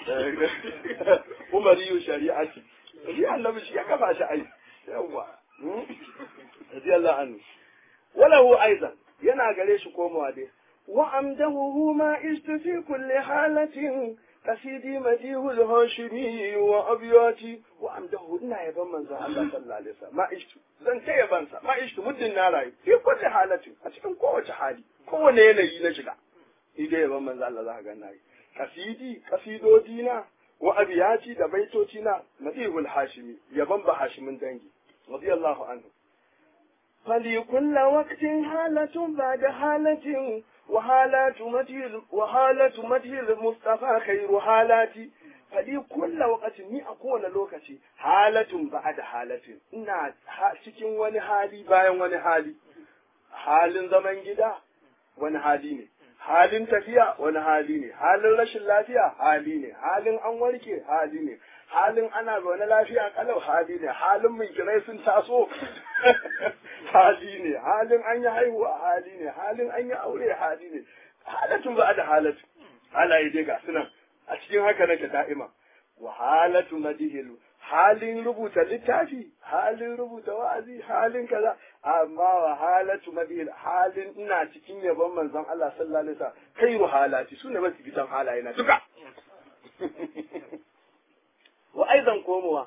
umariyu shari'a ce shi annabi shi ya kafa shi ai yawa radiyallahu anhu walahu aidan yana gare shi komawa dai wa amdahu ma istu kulli halatin kasidi madihul hashimi wa abyati wa amdahu ina yaban manzon Allah sallallahu alaihi wasallam ma ishtu zan ta yaban sa ma ishtu muddin na rayu fi kulli halatin a cikin kowace hali kowane yanayi na shiga ni dai yaban manzon Allah za ka ga nayi kasidi kasidodi na wa abiyati da baitoci na madihul hashimi yaban ba hashimin dangi radiyallahu anhu فلكل وقت حالة بعد حالة وحالات متي وحالة متي المصطفى خير حالاتي فلكل وقت ni a kowane lokaci halatun ba'da halatin ina cikin wani hali bayan wani hali halin zaman gida wani hali ne halin tafiya wani hali ne halin rashin lafiya hali ne halin an warke hali ne halin ana zaune lafiya kalau hali ne halin mai kirai sun taso hali ne halin an yi haihuwa hali ne halin an yi aure hali ne halatun ba da halatu halaye dai ga sunan a cikin haka nake da'ima wa halatu madihilu halin rubuta littafi halin rubuta wa'azi halin kaza amma wa halatu madihil halin ina cikin yabon manzon Allah sallallahu alaihi wasallam khairu halati sune masu fitan halaye na duka wa aidan komowa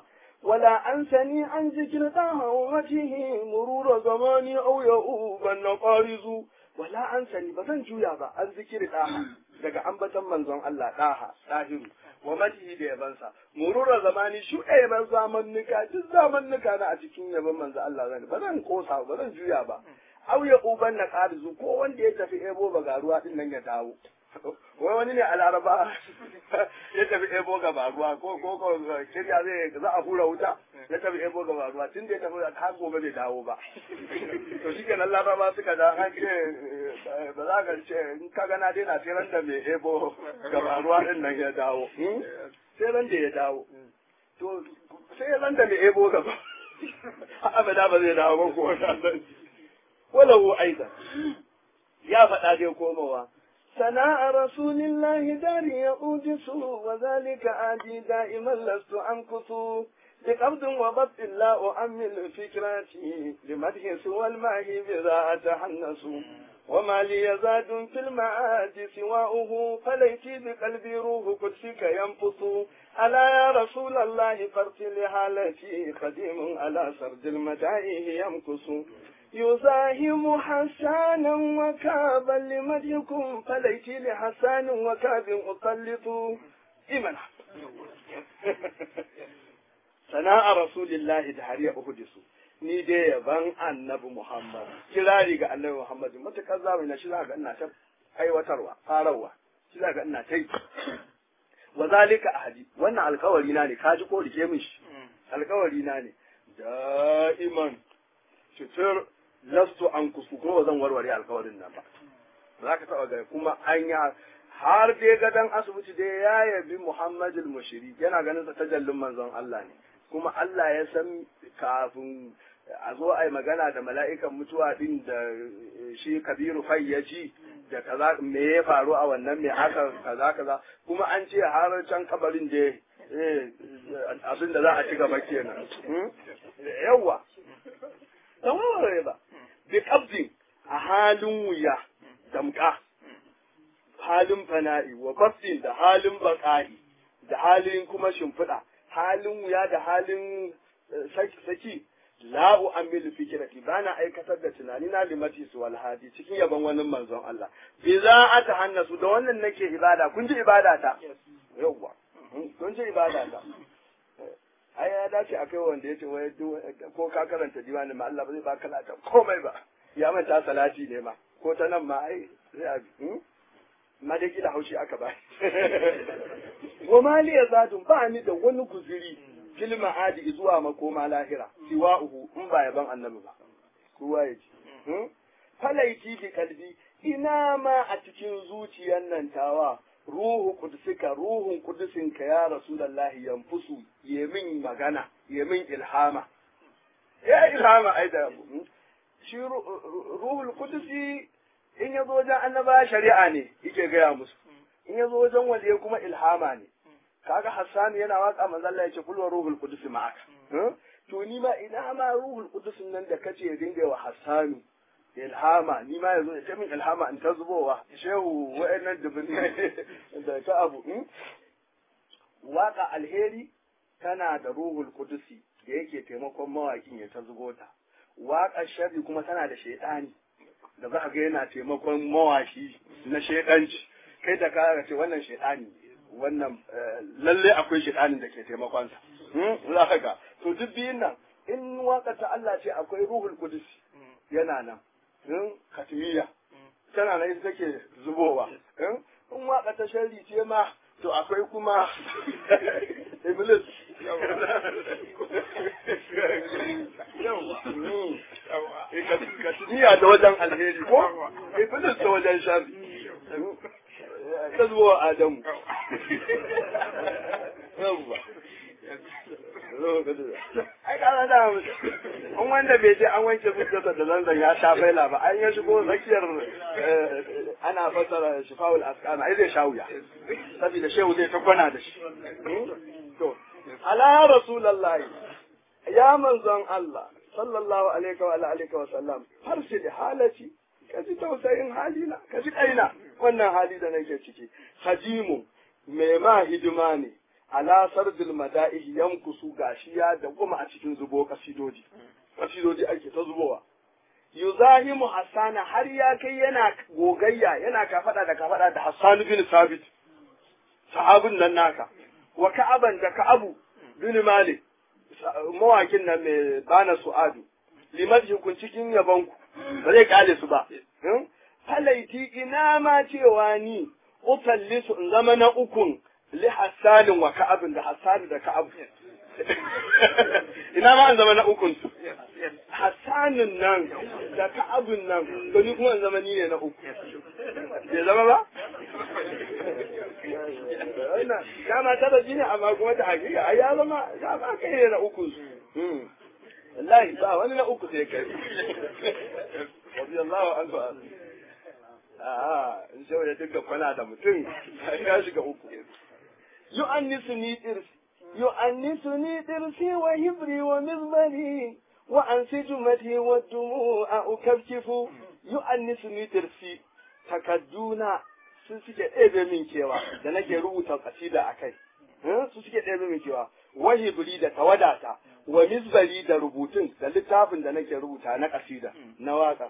ولا أنسني عن ذكر طه وجهه مرور زماني أو يؤوبا نقارز ولا أنسني بزن جويا با عن ذكر طه daga ambatan manzon Allah ɗaha ɗahiru wa matihi da yabansa murura zamani shuɗe ban zamannuka duk zamannuka na a cikin yaban manzon Allah zan ba zan kosa ba zan juya ba au ya uban na ƙarizu ko wanda ya tafi ebo bagaruwa din nan ya dawo wai wani ne a laraba ya tafi ebo gaba ruwa ko ko ko kirya zai za a hura wuta ya tafi ebo gaba ruwa tun da ya tafi har gobe bai dawo ba to shi kenan laraba suka da an ce ba za ka ce in ka gana dai na sai ran da mai ebo gaba ruwa din nan ya dawo sai ran da ya dawo to sai ran da mai ebo gaba abada ba zai dawo ba ko wani walahu aidan ya faɗa dai komowa سناء رسول الله داري أوجس وذلك آدي دائما لست أنكث بقبض وبط لا أؤمل فكراتي لمدح سوى الماء بذا أتحنس وما لي زاد في المعاد سواؤه فليتي بقلبي روح قدسك ينفث ألا يا رسول الله فارسل حالتي خديم على سرد المتائه يمكث يزاحم حسانا وكابا لمدحكم فليتي لحسان وكاب أسلط إيمانا سناء رسول الله دهريا أهدسو ni dai yaban annabi Muhammad kirari ga annabi Muhammad matakar zamani na shi za ga ina ta aiwatarwa farawa shi za ga ina ta yi wa zalika ahadi wannan alkawari na ne kaji ko rike min shi alkawari na ne da'iman cutar lastu an kusu kuma zan warware alkawarin nan ba za ka taɓa gari kuma an yi har dai gadon asibiti dai ya yabi muhammadul mushiri yana ganin sa tajallin manzon Allah ne kuma Allah ya san kafin a zo a yi magana da mala'ikan mutuwa din da shi kabiru fai ya ji da kaza me ya faru a wannan me aka kaza kaza kuma an ce har can kabarin da abin da za a ci gaba kenan yawwa don warware ba bi kabdin a halin wuya damka halin fana'i wa bastin da halin baƙa'i da halin kuma shimfiɗa halin wuya da halin saki la'u amilu fikirati ba na aikatar da tunani na limati su walhadi cikin yaban wani manzon Allah bi za a ta hannasu da wannan nake ibada kun ji ibada ta yawwa kun ji ibada ta ai ya dace akai wanda yace wai ko ka karanta diwani ma Allah ba zai baka lata komai ba ya manta salati ne ma ko ta nan ma ai sai a ma dai kila haushi aka ba wa mali yazadun ba ni da wani guziri fil ma'adi zuwa makoma lahira siwa'uhu in ba yaban annabi ba kowa ya ji falaiti bi kalbi ina ma a cikin zuciyar nan tawa ruhu kudusika ruhun kudusinka ya rasulallahi yanfusu yemin magana yemin ilhama ya ilhama ai da shi ruhul kudusi in ya zo wajen annaba shari'a ne yake gaya musu in ya zo wajen waliye kuma ilhama ne kaga Hassan yana waka manzo Allah yace kullu ruhul qudus ma'aka to ni ma ina ma ruhul qudus nan da kace dinga wa Hassanu ilhama ni ma yazo ya min ilhama in ta zubowa shehu wa'annan dubin da ta abu waka alheri tana da ruhul qudusi da yake taimakon mawakin ya ta zubo ta waka sharri kuma tana da shaidani da za ga yana taimakon mawaki na shaidanci kai da ka ce wannan shaidani wannan lalle akwai shaitanin da ke taimakonsa za ka ga to duk biyun nan in waka ta Allah ce akwai ruhul qudus yana nan in katmiya tana nan ita take zubowa in waka ta sharri ce ma to akwai kuma iblis katmiya da wajen alheri ko iblis da wajen sharri ta zuwa Adamu. Yawwa. Ai kana da an wanda bai je an wanke fuskarsa da zanzan ya sha faila ba an ya shigo tsakiyar ana fasara shifawul askana ai zai sha wuya saboda shehu zai ta kwana da shi to ala rasulullahi ya manzon Allah sallallahu alaihi wa alihi wa sallam farsil halati ka ji tausayin halina ka ji kaina wannan hali da nake ciki hajimu mai ma hidima ne ala sardil mada'ihi yankusu gashi ya da kuma a cikin zubo kasidoji kasidoji ake ta zubowa yuzahimu hassana har ya kai yana gogayya yana kafada da kafada da hassan bin sabit sahabin nan naka wa ka'aban da ka'abu bin malik mawakin nan mai bana su'adu liman hukun cikin yabanku ba zai kale su ba falaiti ina ma cewa ni utallisu in zama na ukun li hassanin wa ka'abin da hassani da ka'abu ina ma in zama na ukun su hassanin nan da ka'abin nan to ni kuma in zama ni ne na uku bai zama ba dama taba ji ne amma kuma ta hakika ai ya zama ya ba kai ne na ukun su wallahi ba wani na uku sai kai radiyallahu anhu a'a in sai ya dinga kwana da mutum ya shiga uku yu'annisuni dirsi yu'annisuni dirsi wa hibri wa mizmari wa ansijumati wa dumu'a ukafkifu yu'annisuni dirsi takadduna sun suke ɗebe min kewa da nake rubuta kasida a kai su suke ɗebe min kewa wa hibri da tawadata wa mizbari da rubutun da littafin da nake rubuta na kasida na waka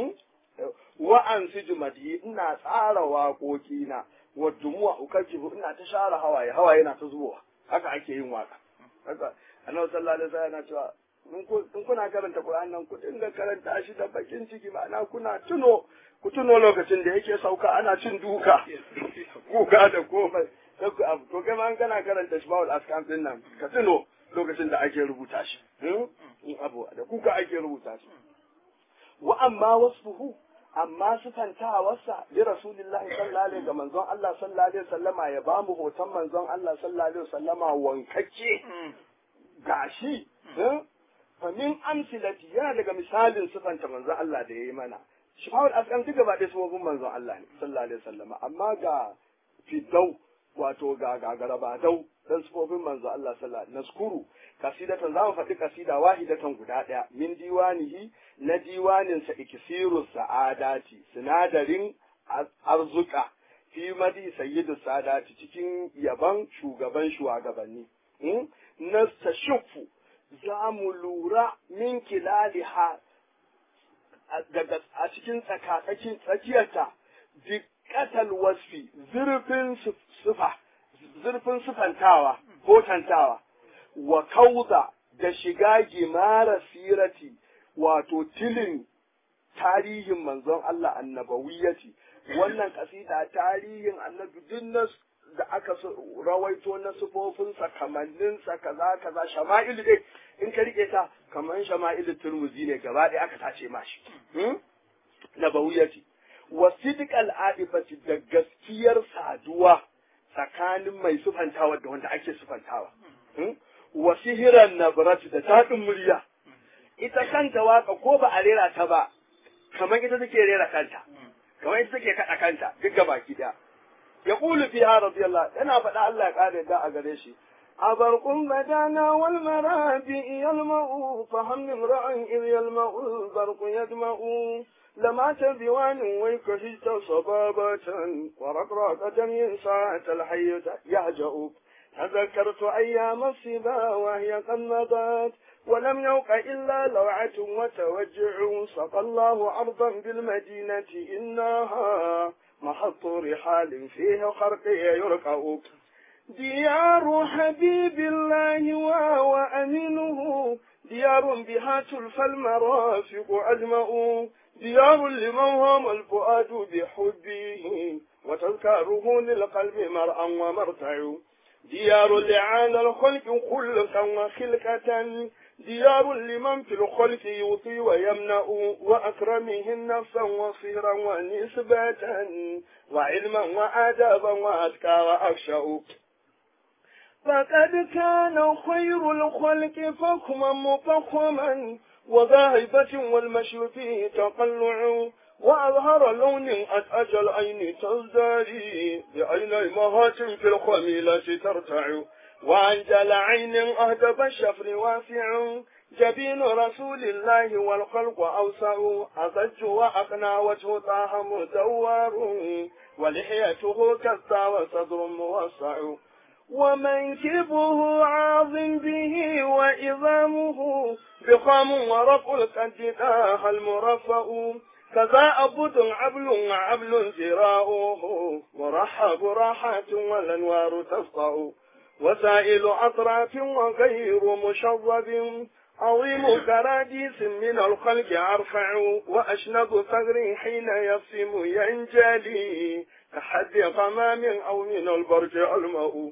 wa an sijumati ina tsara waƙoƙi na wa dumuwa ukakifu ina ta share hawaye hawaye na ta zuwa haka ake yin waka haka annabi sallallahu alaihi wasallam yana cewa in kuna karanta Qur'an nan ku dinga karanta shi da bakin ciki ma'ana kuna tuno ku tuno lokacin da yake sauka ana cin duka kuka da komai to kai ma kana karanta shi bawul askan din nan ka tuno lokacin da ake rubuta shi in abu da kuka ake rubuta shi wa amma wasfuhu amma sifantawarsa li rasulillahi sallallahu alaihi ga manzon Allah sallallahu alaihi wasallama ya ba mu hoton manzon Allah sallallahu alaihi wasallama wankacce gashi fa min amsilati yana daga misalin sifanta manzon Allah da yayi mana shifa'ul asqam duk gaba ɗaya sabobin manzon Allah ne sallallahu alaihi wasallama amma ga fidau wato ga gagaraba dau dan sifofin manzo Allah sallallahu alaihi naskuru kasidatan zamu faɗi kasida wahidatan guda ɗaya min diwanihi na diwanin sa iksiru sa'adati sinadarin arzuka fi madi sayyidu sadati cikin yaban shugaban shugabanni na tashufu za mu lura min kilaliha daga a cikin tsakatsakin tsakiyarta dikkatal wasfi zurfin sufa zurfin sufantawa ko tantawa wa kauda da shiga gimara sirati wato tilin tarihin manzon Allah annabawiyati wannan kasida tarihin annabi dinnas da aka rawaito na sufofinsa kamanninsa kaza kaza shama'ilu dai in ka rike ta kamar shama'ilu turmuzi ne gaba ɗaya aka tace mashi nabawiyati wa sidqal adifati da gaskiyar saduwa tsakanin mai sufantawa da wanda ake sufantawa wa sihiran nabrati da taɗin murya ita kanta waka ko ba a rera ta ba kamar ita take rera kanta kamar ita take kaɗa kanta duk ga baki ɗaya ya ƙulu fiha radiyallahu yana faɗa Allah ya ƙara da a gare shi أبرق بدانا والمرابع يلمع فهم امرأ إذ يلمع البرق يدمع لما تبوان ويكهجت صبابة ورقراقة من ساعة الحي يهجأ تذكرت أيام الصبا وهي قد مضت ولم يوق إلا لوعة وتوجع سقى الله أرضا بالمدينة إنها محط رحال فيه خرقي يرقع ديار حبيب الله وهو أمينه ديار بها تلفى المرافق أجمع ديار لمن هم الفؤاد بحبه وتذكاره للقلب مرأى ومرتع ديار لعان الخلق خلقا وخلقة ديار لمن في الخلق يطي ويمنع وأكرمهن نفسا وصيرا ونسبة وعلما وآدابا وأذكى وأخشأ فقد كان خير الخلق فخما مفخما وذاهبة والمشي فيه تقلع وأظهر لون أتأجى العين تزدري بعين مهات في الخميلة ترتع وأنجل عين أهدب الشفر واسع جبين رسول الله والخلق أوسع أضج وأقنى وجه طه مدور ولحيته كالسا وصدر موسع ومنكبه عاظم به وإظامه بخام ورق القد داها المرفأ كذا أبد عبل وعبل زراؤه مرحب راحة والأنوار تسطع وسائل أطراف وغير مشرب عظيم كراديس من الخلق أرفع وأشنب ثغر حين يصم ينجلي كحد قمام أو من البرج ألمأ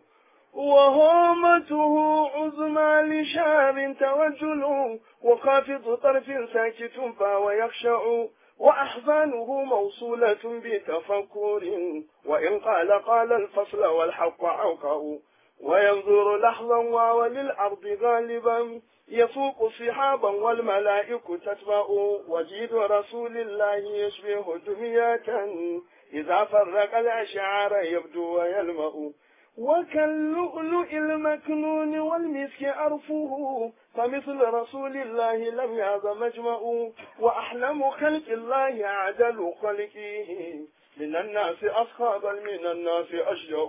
وهومته عظمى لشاب توجل وخافض طرف ساكت فهو يخشع وأحزانه موصولة بتفكر وإن قال قال الفصل والحق عوقع وينظر لحظا وللأرض غالبا يفوق صحابا والملائك تتبع وجيد رسول الله يشبه دمية إذا فرق الأشعار يبدو ويلمأ وكاللؤلؤ المكنون والمسك أرفه فمثل رسول الله لم يعظ مجمع وأحلم خلق الله عدل خلقه من الناس أصحابا من الناس أشجع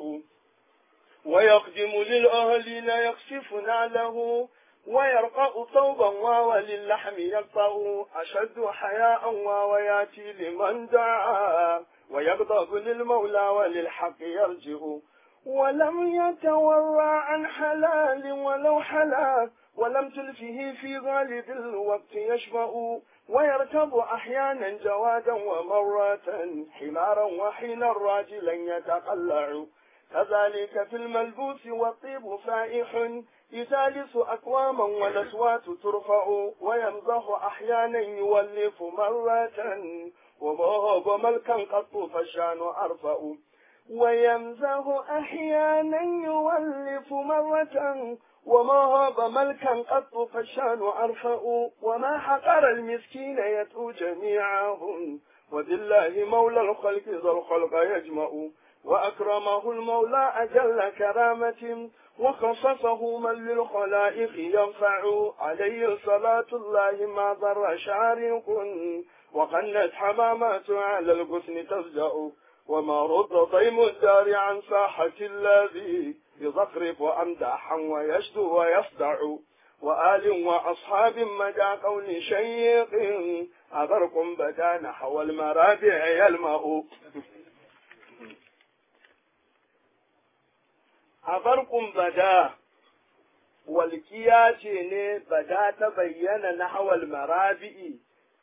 ويقدم للأهلين يخسف نعله ويرقى ثوبا وللحم يقطع أشد حياء وياتي لمن دعا ويغضب للمولى وللحق يرجع ولم يتورع عن حلال ولو حلا ولم تلفه في غالب الوقت يشبع ويركب أحيانا جوادا ومرة حمارا وحين راجلا يتقلع كذلك في الملبوس والطيب فائح يثالث أقواما والأصوات ترفع ويمزح أحيانا يولف مرة وما ملكا قط فالشان أرفع ويمزه أحيانا يولف مرة وما هاب ملكا قط فالشان أرفع وما حقر المسكين يتلو جميعهم وبالله مولى الخلق ذا الخلق يجمع وأكرمه المولى أجل كرامة وخصصه من للخلائق ينفع عليه صلاة الله ما ضر شارق وقنت حمامات على الغصن تفجأ وما رد ضيم الدار عن ساحة الذي يزخرف أمداحا ويشدو ويصدع وآل وأصحاب مدى قول شيق أبرق بدا نحو المرابع يلمأ أبرق بدا walƙiya ce ne bada ta bayyana na hawal marabi'i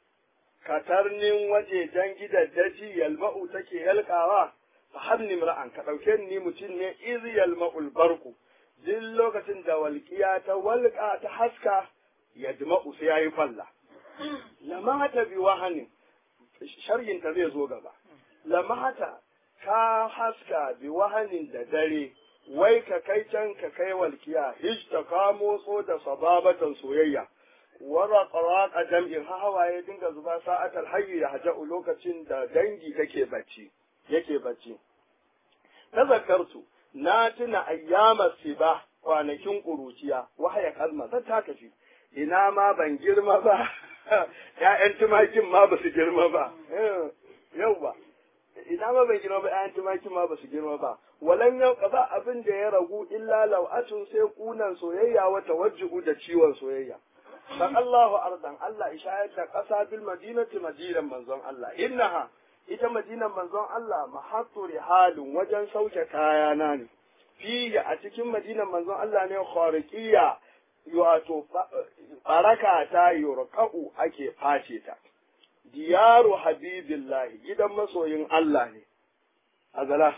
katarnin wajejen gidaddaji yalma'u take yalkawa fa habni ra'an ka ɗauke ni mutum ne iz yalma'ul barku duk lokacin da walƙiya ta walƙa ta haska yadma'u sai yayi falla lamata bi wahanin sharhin ta zai zo gaba lamata ka haska bi wahanin da dare wai ka kai can ka kai walkiya hijta ka motso da sababatan soyayya wara qaraq jam'in ha hawaye dinga zuba sa'atal hayyi ya haja'u lokacin da dangi take bacci yake bacci tazakkartu na tuna ayyama siba kwanakin kuruciya wahaya kalma ta ta tafi ina ma ban girma ba ƴaƴan tumakin ma ba su girma ba yau ba ina ma ban girma ba ƴaƴan tumakin ma ba su girma ba walan yau ba abin da ya ragu illa lau'atun sai kunan soyayya wa tawajjuhu da ciwon soyayya dan Allahu ardan Allah ishayar da ƙasa bil madinati madinan manzon Allah innaha ita madinan manzon Allah mahattu rihalun wajen sauke kayana ne fiye a cikin madinan manzon Allah ne khariqiyya wato baraka ta yurqa'u ake face ta diyaru habibillahi gidan masoyin Allah ne azala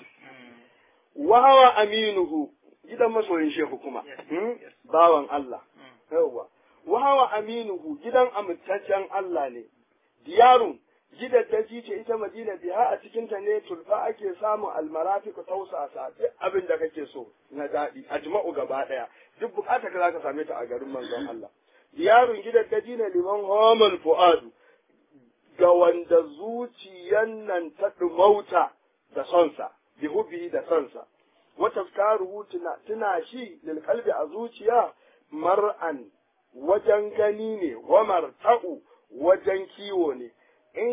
wa hawa aminuhu gidan masoyin shehu kuma bawan Allah yawwa wa hawa aminuhu gidan amintaccen Allah ne diyarun gidaddaji ce ita madina biha a cikin ta ne tulfa ake samun almarafiq tausasa duk abin da kake so na daɗi ajma'u gaba ɗaya duk bukata ka zaka same ta a garin manzon Allah diyarun gidaddaji ne liman homal fuadu ga wanda zuciyan nan ta dumauta da sonsa bi hubbi da sonsa wa tafkaruhu tuna tuna shi lil qalbi a zuciya mar'an wajen gani ne wa marta'u wajen kiwo ne in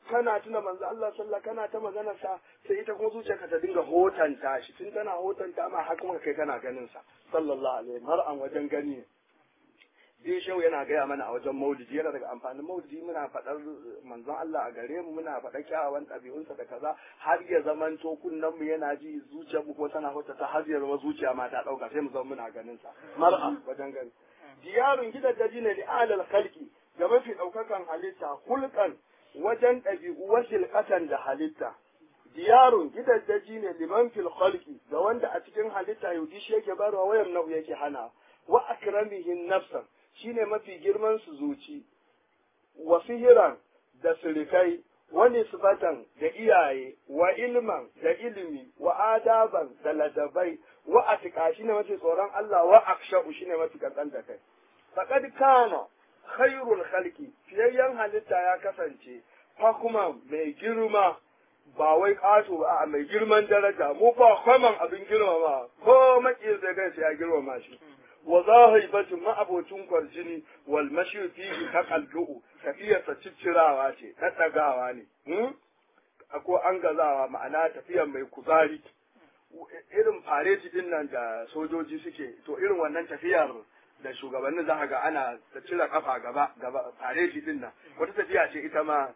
kana tuna manzo Allah sallah kana ta magana sa sai ita kuma zuciyarka ta dinga hotanta shi tun tana hotanta ma har kuma kai kana ganin sa sallallahu alaihi har an wajen gani dai shehu yana gaya mana a wajen maulidi yana daga amfanin maulidi muna faɗar manzon Allah a gare mu muna faɗar kyawawan ɗabi'unsa da kaza har ya zaman to kunnen mu yana ji zuciyar mu kuma tana hotata har ya zama zuciya ma ta ɗauka sai mu zama muna ganin sa mar'a wajen gani diyarun gidajen ne li alal khalqi ga mafi ɗaukakan halitta hulkan wajen ɗabi'u wasil ƙasan da halitta. Diyarun gidaddaji ne liman fil khalqi ga wanda a cikin halitta yudi shi yake barwa wayan nau yake hana wa akramihin nafsan shine mafi girman su zuci wa sihiran da sirikai wa nisbatan da iyaye wa ilman da ilimi wa adaban da ladabai wa atika shine mafi tsoron Allah wa aksha'u shine mafi kankan da kai faqad kana khairul khalqi fiyayyen halitta ya kasance fakuma mai girma ba wai ƙato ba a mai girman daraja mu ba kwaman abin girmama ko maki zai kai sai ya girmama shi wa zahibatin ma'abocin kwarjini wal mashi fihi ka kallu'u tafiyarsa ciccirawa ce ta ɗagawa ne ko an gazawa ma'ana tafiyar mai kuzari irin fareti din nan da sojoji suke to irin wannan tafiyar da shugabannin za ga ana ta cire kafa gaba gaba fareti din nan wata tafiya ce ita ma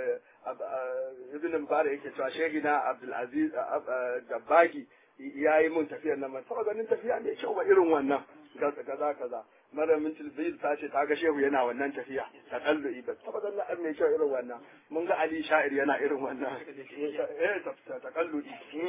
ibn Mubarak yake cewa shehina Abdul Aziz Dabbagi ya yi mun tafiyar nan man saba ganin tafiya mai kyau ba irin wannan kaza kaza Malamin Tilbid ta ce ta ga shehu yana wannan tafiya ta kallu ba saba ganin an mai kyau irin wannan mun ga Ali Sha'ir yana irin wannan eh ta kallu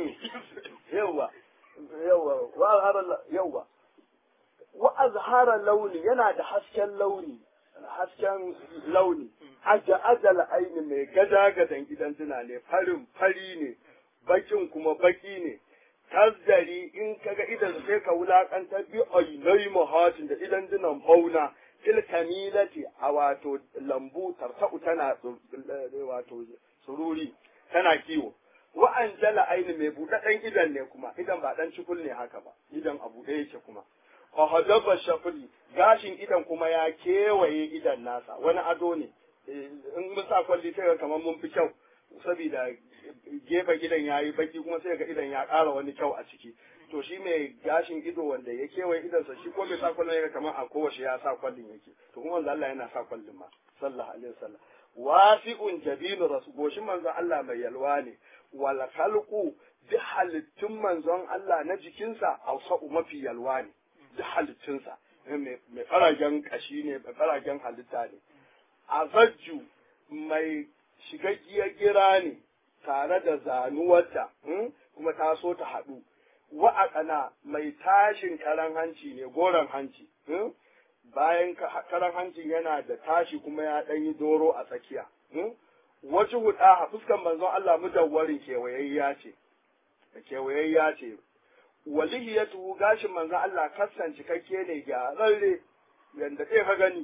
yawa yawa wa azhara yawa wa azhara launi yana da hasken launi hasken launi aja ajal aini mai gada gadan gidan tuna ne farin fari ne bakin kuma baki ne tazdari in kaga idan sai ka wulakanta bi ainai muhatin da idan dinan bauna fil kamilati a wato lambu tarta'u tana wato sururi tana kiwo wa anjala aini mai buɗaɗɗen idan ne kuma idan ba dan cikul ne haka ba idan a buɗe yake kuma fa hadaba shafri gashin idan kuma ya kewaye idan nasa wani ado ne in mun sa kwalli sai kamar mun fi kyau saboda gefe gidan ya yi baki kuma sai ga idan ya ƙara wani kyau a ciki to shi mai gashin ido wanda ya kewaye idansa shi ko mai sa kwallon ya kamar a kowace ya sa kwallin yake to kuma manzo Allah yana sa kwallin ma sallallahu alaihi wasallam wasi'un jabinu rasul goshin manzon Allah mai yalwa ne wal khalqu bi halittun manzon Allah na jikinsa ausa'u mafi yalwa ne duk halittunsa mai faragen kashi ne mai faragen halitta ne azajju mai shigaggiyar gira ne tare da zanuwarta kuma ta so ta haɗu wa'aƙana mai tashin karan hanci ne goron hanci bayan karan hancin yana da tashi kuma ya ɗan yi doro a tsakiya wacce huɗa a fuskan manzon Allah mudawwarin kewayayya ce kewayayya ce walihiyatu gashin manzon Allah kassan cikakke ne gyararre yanda ɗaya ka gani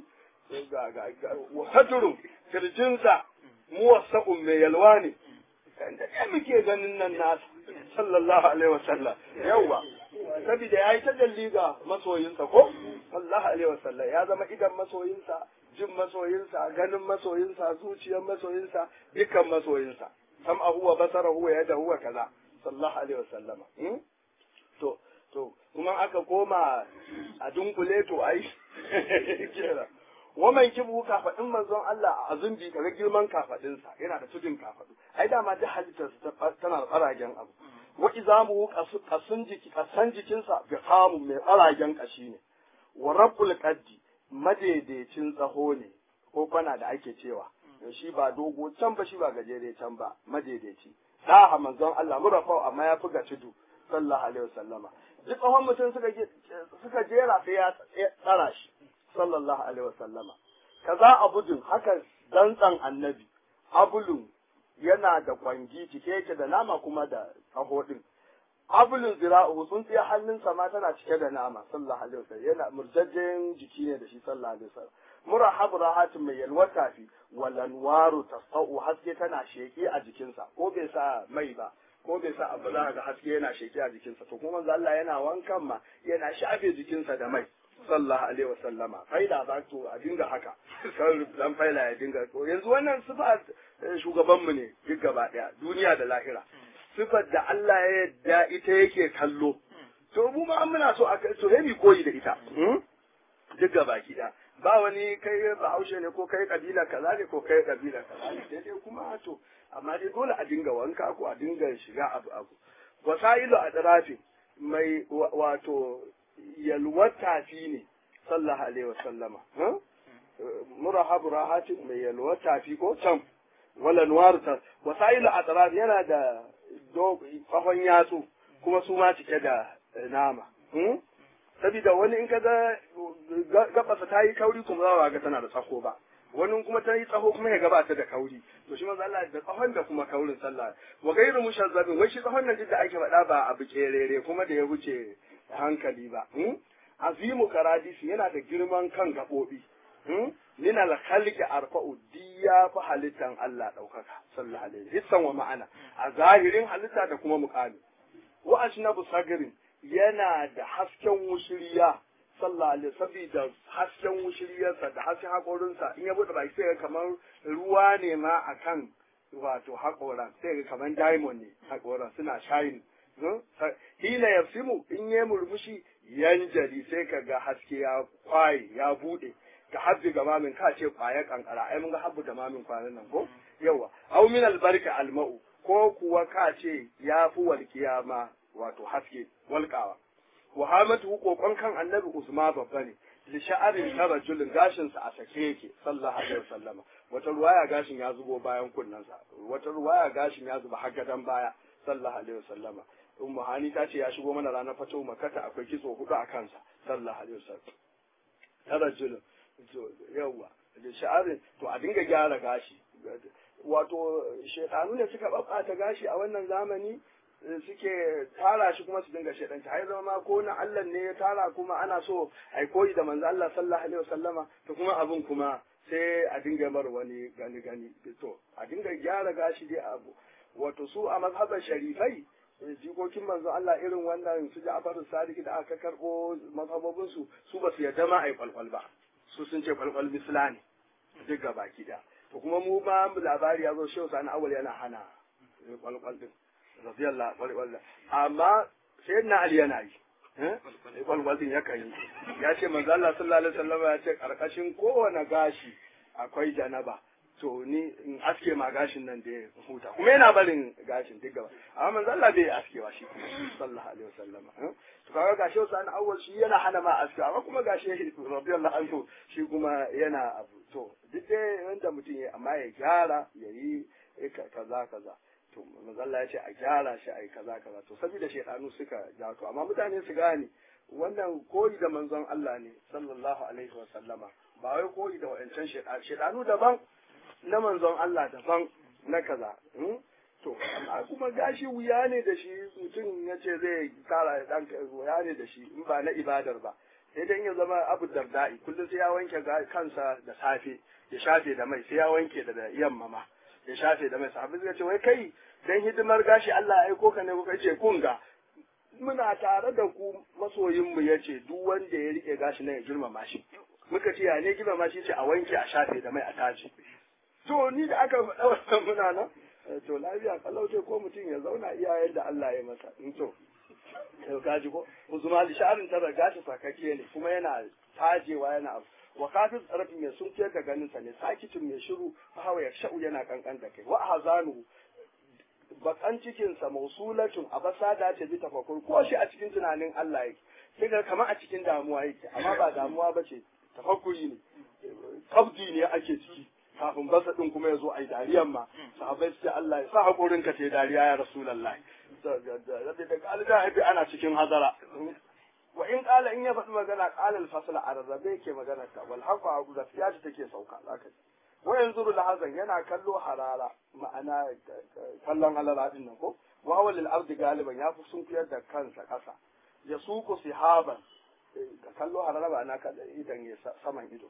wasaturun kirjinsa muwassa'un mai yalwa ne da ɗaya muke ganin nan nasa sallallahu alaihi wasallam yawwa saboda ya yi ta dalli ga masoyinsa ko sallallahu alaihi wasallam ya zama idan masoyinsa jin masoyinsa ganin masoyinsa zuciyar masoyinsa dukkan masoyinsa sam a huwa basara huwa yada huwa kaza sallallahu alaihi wasallama to to kuma aka koma a dunkule to ai kera waman kibu kafadin manzon Allah a azumbi kaga girman kafadinsa yana da tudun kafadu ai dama duk halittar tana da tsaragen abu wa izamu kasun jiki kasan jikinsa bi qamu mai tsaragen kashi ne wa rabbul qaddi madaidaicin tsaho ne ko kwana da ake cewa shi ba dogo can ba shi ba gajere can ba madaidaici da manzon Allah murafa amma ya fi ga tudu sallallahu alaihi wasallama duk tsawon mutum suka suka jera sai ya tsara shi sallallahu alaihi wasallama kaza abudun haka dantsan annabi abulun yana da kwangi cike yake da nama kuma da tsaho din abulun zira'u sun tsaye hannunsa ma tana cike da nama sallallahu alaihi wasallam yana murjajjen jiki ne da shi sallallahu alaihi wasallam murahab rahatin mai yalwar tafi walanwaru tasau haske tana sheki a jikinsa ko bai sa mai ba ko bai sa abu za ga haske yana sheki a jikinsa to kuma manzo Allah yana wankan ma yana shafe jikinsa da mai sallallahu alaihi wasallama faida ba to a dinga haka kan dan faila ya dinga to yanzu wannan sifa shugaban mu ne duk gaba daya duniya da lahira sifar da Allah ya yadda ita yake kallo to mu ma muna so a to hemi koyi da ita duk gaba ki da ba wani kai bahaushe ne ko kai kabila kaza ne ko kai kabila kaza ne daidai kuma to amma dai dole a dinga wanka ko a dinga shiga abu abu wasailu a tsarafi mai wato yalwar tafi ne sallallahu alaihi wasallama murahabu rahatin mai yalwar tafi ko can wala nuwarta wasailu a tsarafi yana da kafan yatsu kuma su ma cike da nama sabida wani in ka ga gabasa ta yi kauri kuma za ga tana da tsako ba wani kuma ta yi tsaho kuma ya gabata da kauri to shi manzo Allah da tsahon da kuma kaurin sallah wa gairu mushazzabin wai shi tsahon nan duk da ake faɗa ba abu kerere kuma da ya wuce hankali ba azimu karadisi yana da girman kan gaɓoɓi min al khalqi arfa'u diya fa halittan Allah ɗaukaka sallallahu alaihi hissan wa ma'ana a zahirin halitta da kuma muqami wa ashnabu sagrin yana da hasken wushiriya sallah alaihi saboda hasken wushiriyarsa da hasken haƙorinsa in ya buɗe baki sai kamar ruwa ne ma akan wato haƙoran sai ga kamar diamond ne haƙoran suna shine hila yafsimu in ya murmushi yanjali sai ka ga haske ya kwaye ya buɗe ka habbi ga mamin ka ce kwaya kankara ai mun ga habbu da mamin kwanan nan ko yawa au min albarka alma'u ko kuwa ka ce ya fi walƙiya ma wato haske walƙawa wahamatu kokon kan annabi usma babba ne li sha'arin tarajulin gashin sa a sake yake sallallahu alaihi wasallama wata ruwaya gashin ya zubo bayan kunnensa wata ruwaya gashin ya zuba har gadan baya sallallahu alaihi wasallama ummu hani ta ce ya shigo mana ranar fatu makata akwai kitso hudu a kansa sallallahu alaihi wasallam tarajulin to yawa da sha'arin to a dinga gyara gashi wato shekaru ne suka babbata gashi a wannan zamani suke tara shi kuma su dinga shaidanta har zama ma ko na Allah ne ya tara kuma ana so ai koyi da manzo Allah sallallahu alaihi wasallama to kuma abun kuma sai a dinga mar wani gani gani to a dinga gyara gashi dai abu wato su a mazhabar sharifai jikokin manzo Allah irin wannan su Ja'far Sadiq da aka karbo mazhabobin su su ba su yarda ma ai kwalkwal ba su sun ce kwalkwal misla ne duk gaba da to kuma mu ma labari ya zo shehu sani awal yana hana kwalkwal din radiyallahu anhu amma sai na ali yana yi kwalkwalin ya kan yi ya ce manzo Allah sallallahu alaihi wasallam ya ce karkashin kowane gashi akwai janaba to ni in aske ma gashin nan da ya huta kuma yana barin gashin duk gaba amma manzo Allah bai askewa shi sallallahu alaihi wasallam to kaga gashi wasu an awwal shi yana hana ma aske amma kuma gashi radiyallahu anhu shi kuma yana abu to duk dai wanda mutum ya amma ya gyara ya yi kaza kaza to manzalla ya ce a gyara shi a yi kaza kaza to saboda shaidanu suka ja to amma mutane su gane wannan koyi da manzon Allah ne sallallahu alaihi wa sallama ba wai koyi da wa'ancan shaidanu shaidanu daban na manzon Allah daban na kaza to amma kuma gashi wuya ne da shi mutum ya ce zai kara dan wuya ne da shi in ba na ibadar ba sai dai ya zama abu dardai kullum sai ya wanke kansa da safe ya shafe da mai sai ya wanke da yamma ma ya shafe da mai sahabi suka ce wai kai dan hidimar gashi Allah ya aiko ka ne kuka ce kun ga muna tare da ku masoyin mu yace duk wanda ya rike gashi nan ya girmama shi muka ce ya ne girmama shi ce a wanke a shafe da mai a taji to ni da aka faɗa wannan muna nan to lafiya kalau ce ko mutum ya zauna iyayen da Allah ya masa in to yau gaji ko uzuma li sha'arin tara gashi sakakke ne kuma yana tajewa yana abu wa kafin tsarafi mai sun fiyar da ganin sa ne sakitin mai shiru hawa ya sha'u yana kankan da kai wa hazanu bakan cikin sa mausulatun a basa da ce bi tafakkur ko shi a cikin tunanin Allah yake sai ga kamar a cikin damuwa yake amma ba damuwa bace tafakkuri ne kabdi ne ake ciki kafin basa din kuma ya zo ai dariyan ma sahabbai su ce Allah ya sa hakurin ka ce dariya ya rasulullahi da kalida haifi ana cikin hazara wa in kala in ya faɗi magana kala alfasla a rarrabe yake magana ta wal haqa a gaskiya ta take sauka zaka ji wa yanzu lahazan yana kallo harara ma'ana kallon halala din nan ko wa wal ardi galiban ya fi sunkuyar da kansa kasa ya suku sihaban kallo harara ba na kada idan ya saman ido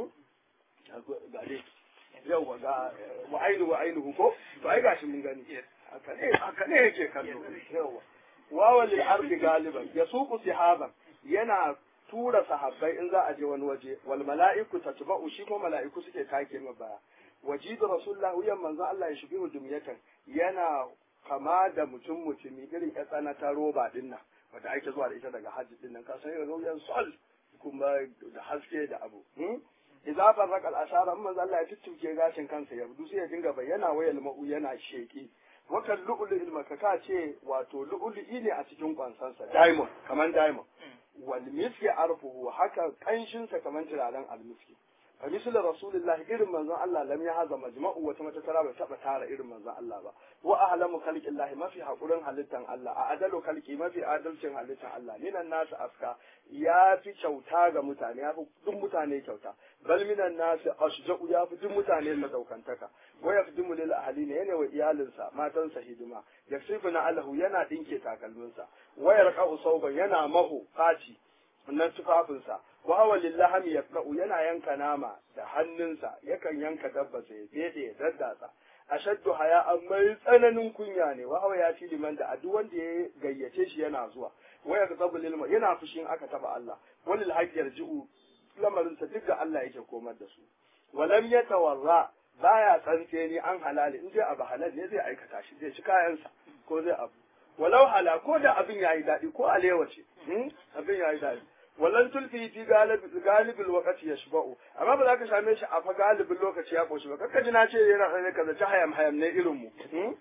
gare yau ga wa ainu wa ainu ko to ai gashi mun gani haka ne haka ne yake kallo yawa wawan lil ardi galiban ya suku sihaban yana tura sahabbai in za a je wani waje wal mala'iku tatba'u shi ko mala'iku suke take ma baya wajidu rasulullah wuyan manzo Allah ya shibihu dumyatan yana kama da mutum mutumi irin ya tsana ta roba din nan wanda ake zuwa da ita daga hajji din nan ka san irin ruyan sol kuma da haske da abu idza farraqa al-ashara manzo Allah ya tuttuke gashin kansa ya budu sai ya dinga bayyana wayal ma'u yana sheki wakan lu'lu'il makaka ce wato lu'lu'i ne a cikin kwansansa diamond kaman diamond wal miski arfuhu haka kanshin sa kaman turaren almiski fa misal rasulullah irin manzon Allah lam ya haza majma'u wata mata tara bai taba tara irin manzon Allah ba wa ahlamu khalqillah mafi hakurin halittan Allah a adalu khalqi mafi adalcin halittan Allah minan nasu aska ya fi kyauta ga mutane ya fi duk mutane kyauta bal minan nasu ashja'u ya fi duk mutane madaukantaka wa yafdimu lil ahli ne yana wa iyalinsa matansa hidima yasifuna alahu yana dinke takalminsa wa yarqa'u sauban yana maho faci nan tufafinsa wa hawa lillahami yaqra'u yana yanka nama da hannunsa yakan yanka dabba sai bede ya daddatsa ashaddu haya amma tsananin kunya ne wa hawa ya fi liman da duk wanda ya gayyace shi yana zuwa wa yaqtabu lil yana fushin aka taba Allah walil haqq yarji'u lamarin sa duk ga Allah yake komar da su walam yatawarra baya tsantse ni an halali in dai abu halal ne zai aikata shi zai ci kayansa ko zai abu walau hala ko da abin yayi daɗi ko alewa ce abin yayi daɗi wallan tulfi fi galibin lokaci ya shiba'u amma ba za ka same shi a fa galibin lokaci ya koshi ba kakka ji na ce yana ɗaya ka zaci hayam hayam ne irin mu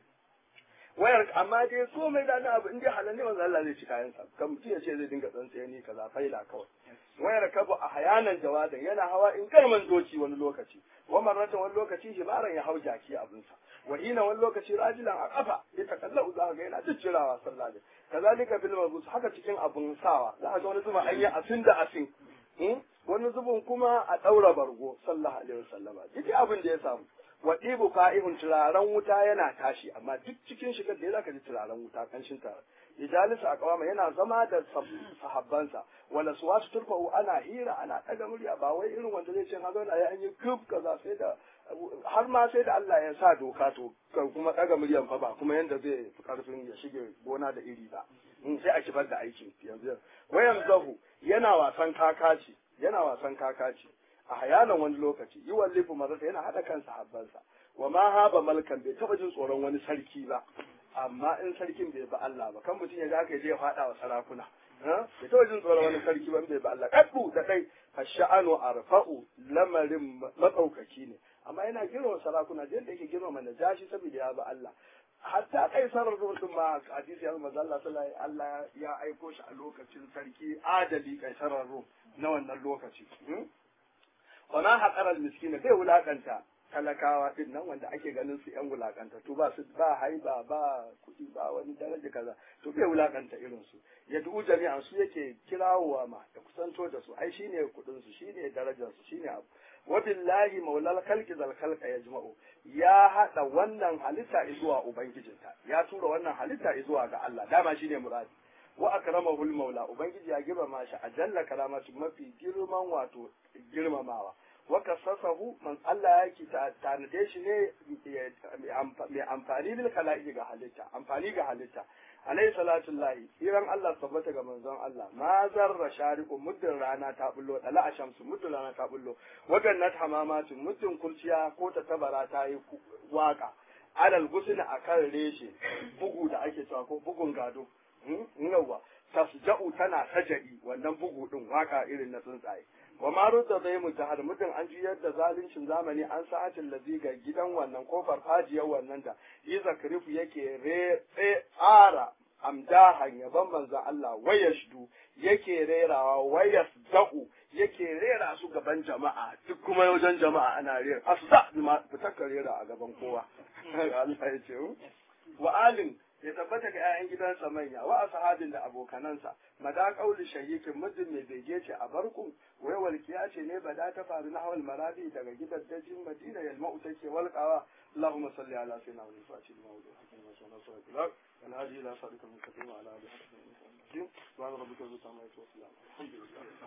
wayar amma dai komai da abu in dai halal ne manzo Allah zai ci kayan sa kan mutum ya ce zai dinga tsantsaye ni kaza faila kawai wayar kabu a hayanan jawadan yana hawa in karman doki wani lokaci wa marratan wani lokaci hibaran ya hau jaki abin sa wa ina wani lokaci rajilan a kafa ya takallau za ga yana ciccirawa sallallahu alaihi kazalika bil mabus haka cikin abun sawa za ga wani zuba an yi asin da asin wani zubin kuma a daura bargo sallallahu alaihi wasallama duk abin da ya samu wa ɗibu fa'ihun turaren wuta yana tashi amma duk cikin shigar da ya zaka ji turaren wuta kanshin tare ijalisa a kawama yana zama da sahabbansa wala su wasu turfa'u ana hira ana ɗaga murya ba wai irin wanda zai ce ha zauna ya yi kuf kaza sai da har ma sai da Allah ya sa doka to kuma ɗaga muryan fa ba kuma yanda zai fi karfin ya shige gona da iri ba sai a kibar da aikin yanzu wayan zahu yana wasan kakaci yana wasan kakaci a hayanan wani lokaci yi wallifu mazata yana haɗa kan sahabbansa wa ma haba malkan bai taɓa jin tsoron wani sarki ba amma in sarkin bai ba Allah ba kan mutum ya ga aka je faɗa wa sarakuna bai taɓa jin tsoron wani sarki ba bai ba Allah kaddu da kai ash'anu arfa'u lamarin matsaukaki ne amma yana girma sarakuna da yadda yake girma najashi saboda ya ba Allah hatta kai sarar rubutun ma hadisi ya manzo Allah sallallahu Allah ya aiko shi a lokacin sarki adali kai sarar rum na wannan lokaci wa ma haƙarar miskina bai wulaƙanta talakawa din nan wanda ake ganin su yan wulakanta to ba su ba haiba ba kuɗi ba wani daraja kaza to bai wulakanta irin su ya du'u jami'an su yake kirawowa ma da kusanto da su ai shine kuɗin su shine darajar su shine abu wa billahi maulal khalqi zal khalqa yajma'u ya hada wannan halitta zuwa ubangijinta ya tura wannan halitta zuwa ga Allah dama shine muradi wa akramahu maula ubangiji ya girmama shi a jalla karamatu mafi girman wato girmamawa wa kasasahu man Allah ya ki tanade shi ne mai amfani bil kala'i ga halitta amfani ga halitta alayhi salatu lahi iran Allah tabbata ga manzon Allah ma zarra shariqu muddin rana ta bullo dala ashamsu muddin rana ta bullo wagannat hamamatu muddin kurciya ko ta tabara ta yi waka alal gusna akan reshe bugu da ake cewa ko bugun gado yawa tasja'u tana sajadi wannan bugu din waka irin na tsuntsaye wa ma rudda zai mutahar mutum an juyar da zaluncin zamani an sa'atin lazi ga gidan wannan ko farfajiyar wannan da yi zakarifu yake re tsara amdahan yaban manzan Allah wayashdu yake rerawa wayas da'u yake rera su gaban jama'a duk kuma wajen jama'a ana rera asda bima fitakka rera a gaban kowa Allah ya ce wa alin ya tabbata ga 'ya'yan gidansa manya wa ashabin da abokanansa mada kauli shahikin muddin mai bege ce a barkun wai walkiya ce ne bada ta faru na hawal marabi daga gidan dajin madina yalma'u take walƙawa اللهم صل على سيدنا محمد الفاتح لما ولد حكيم وسلم صلى الله والهادي الى صراط المستقيم وعلى اله وصحبه وسلم سبحان ربك رب العزه عما يصفون الحمد لله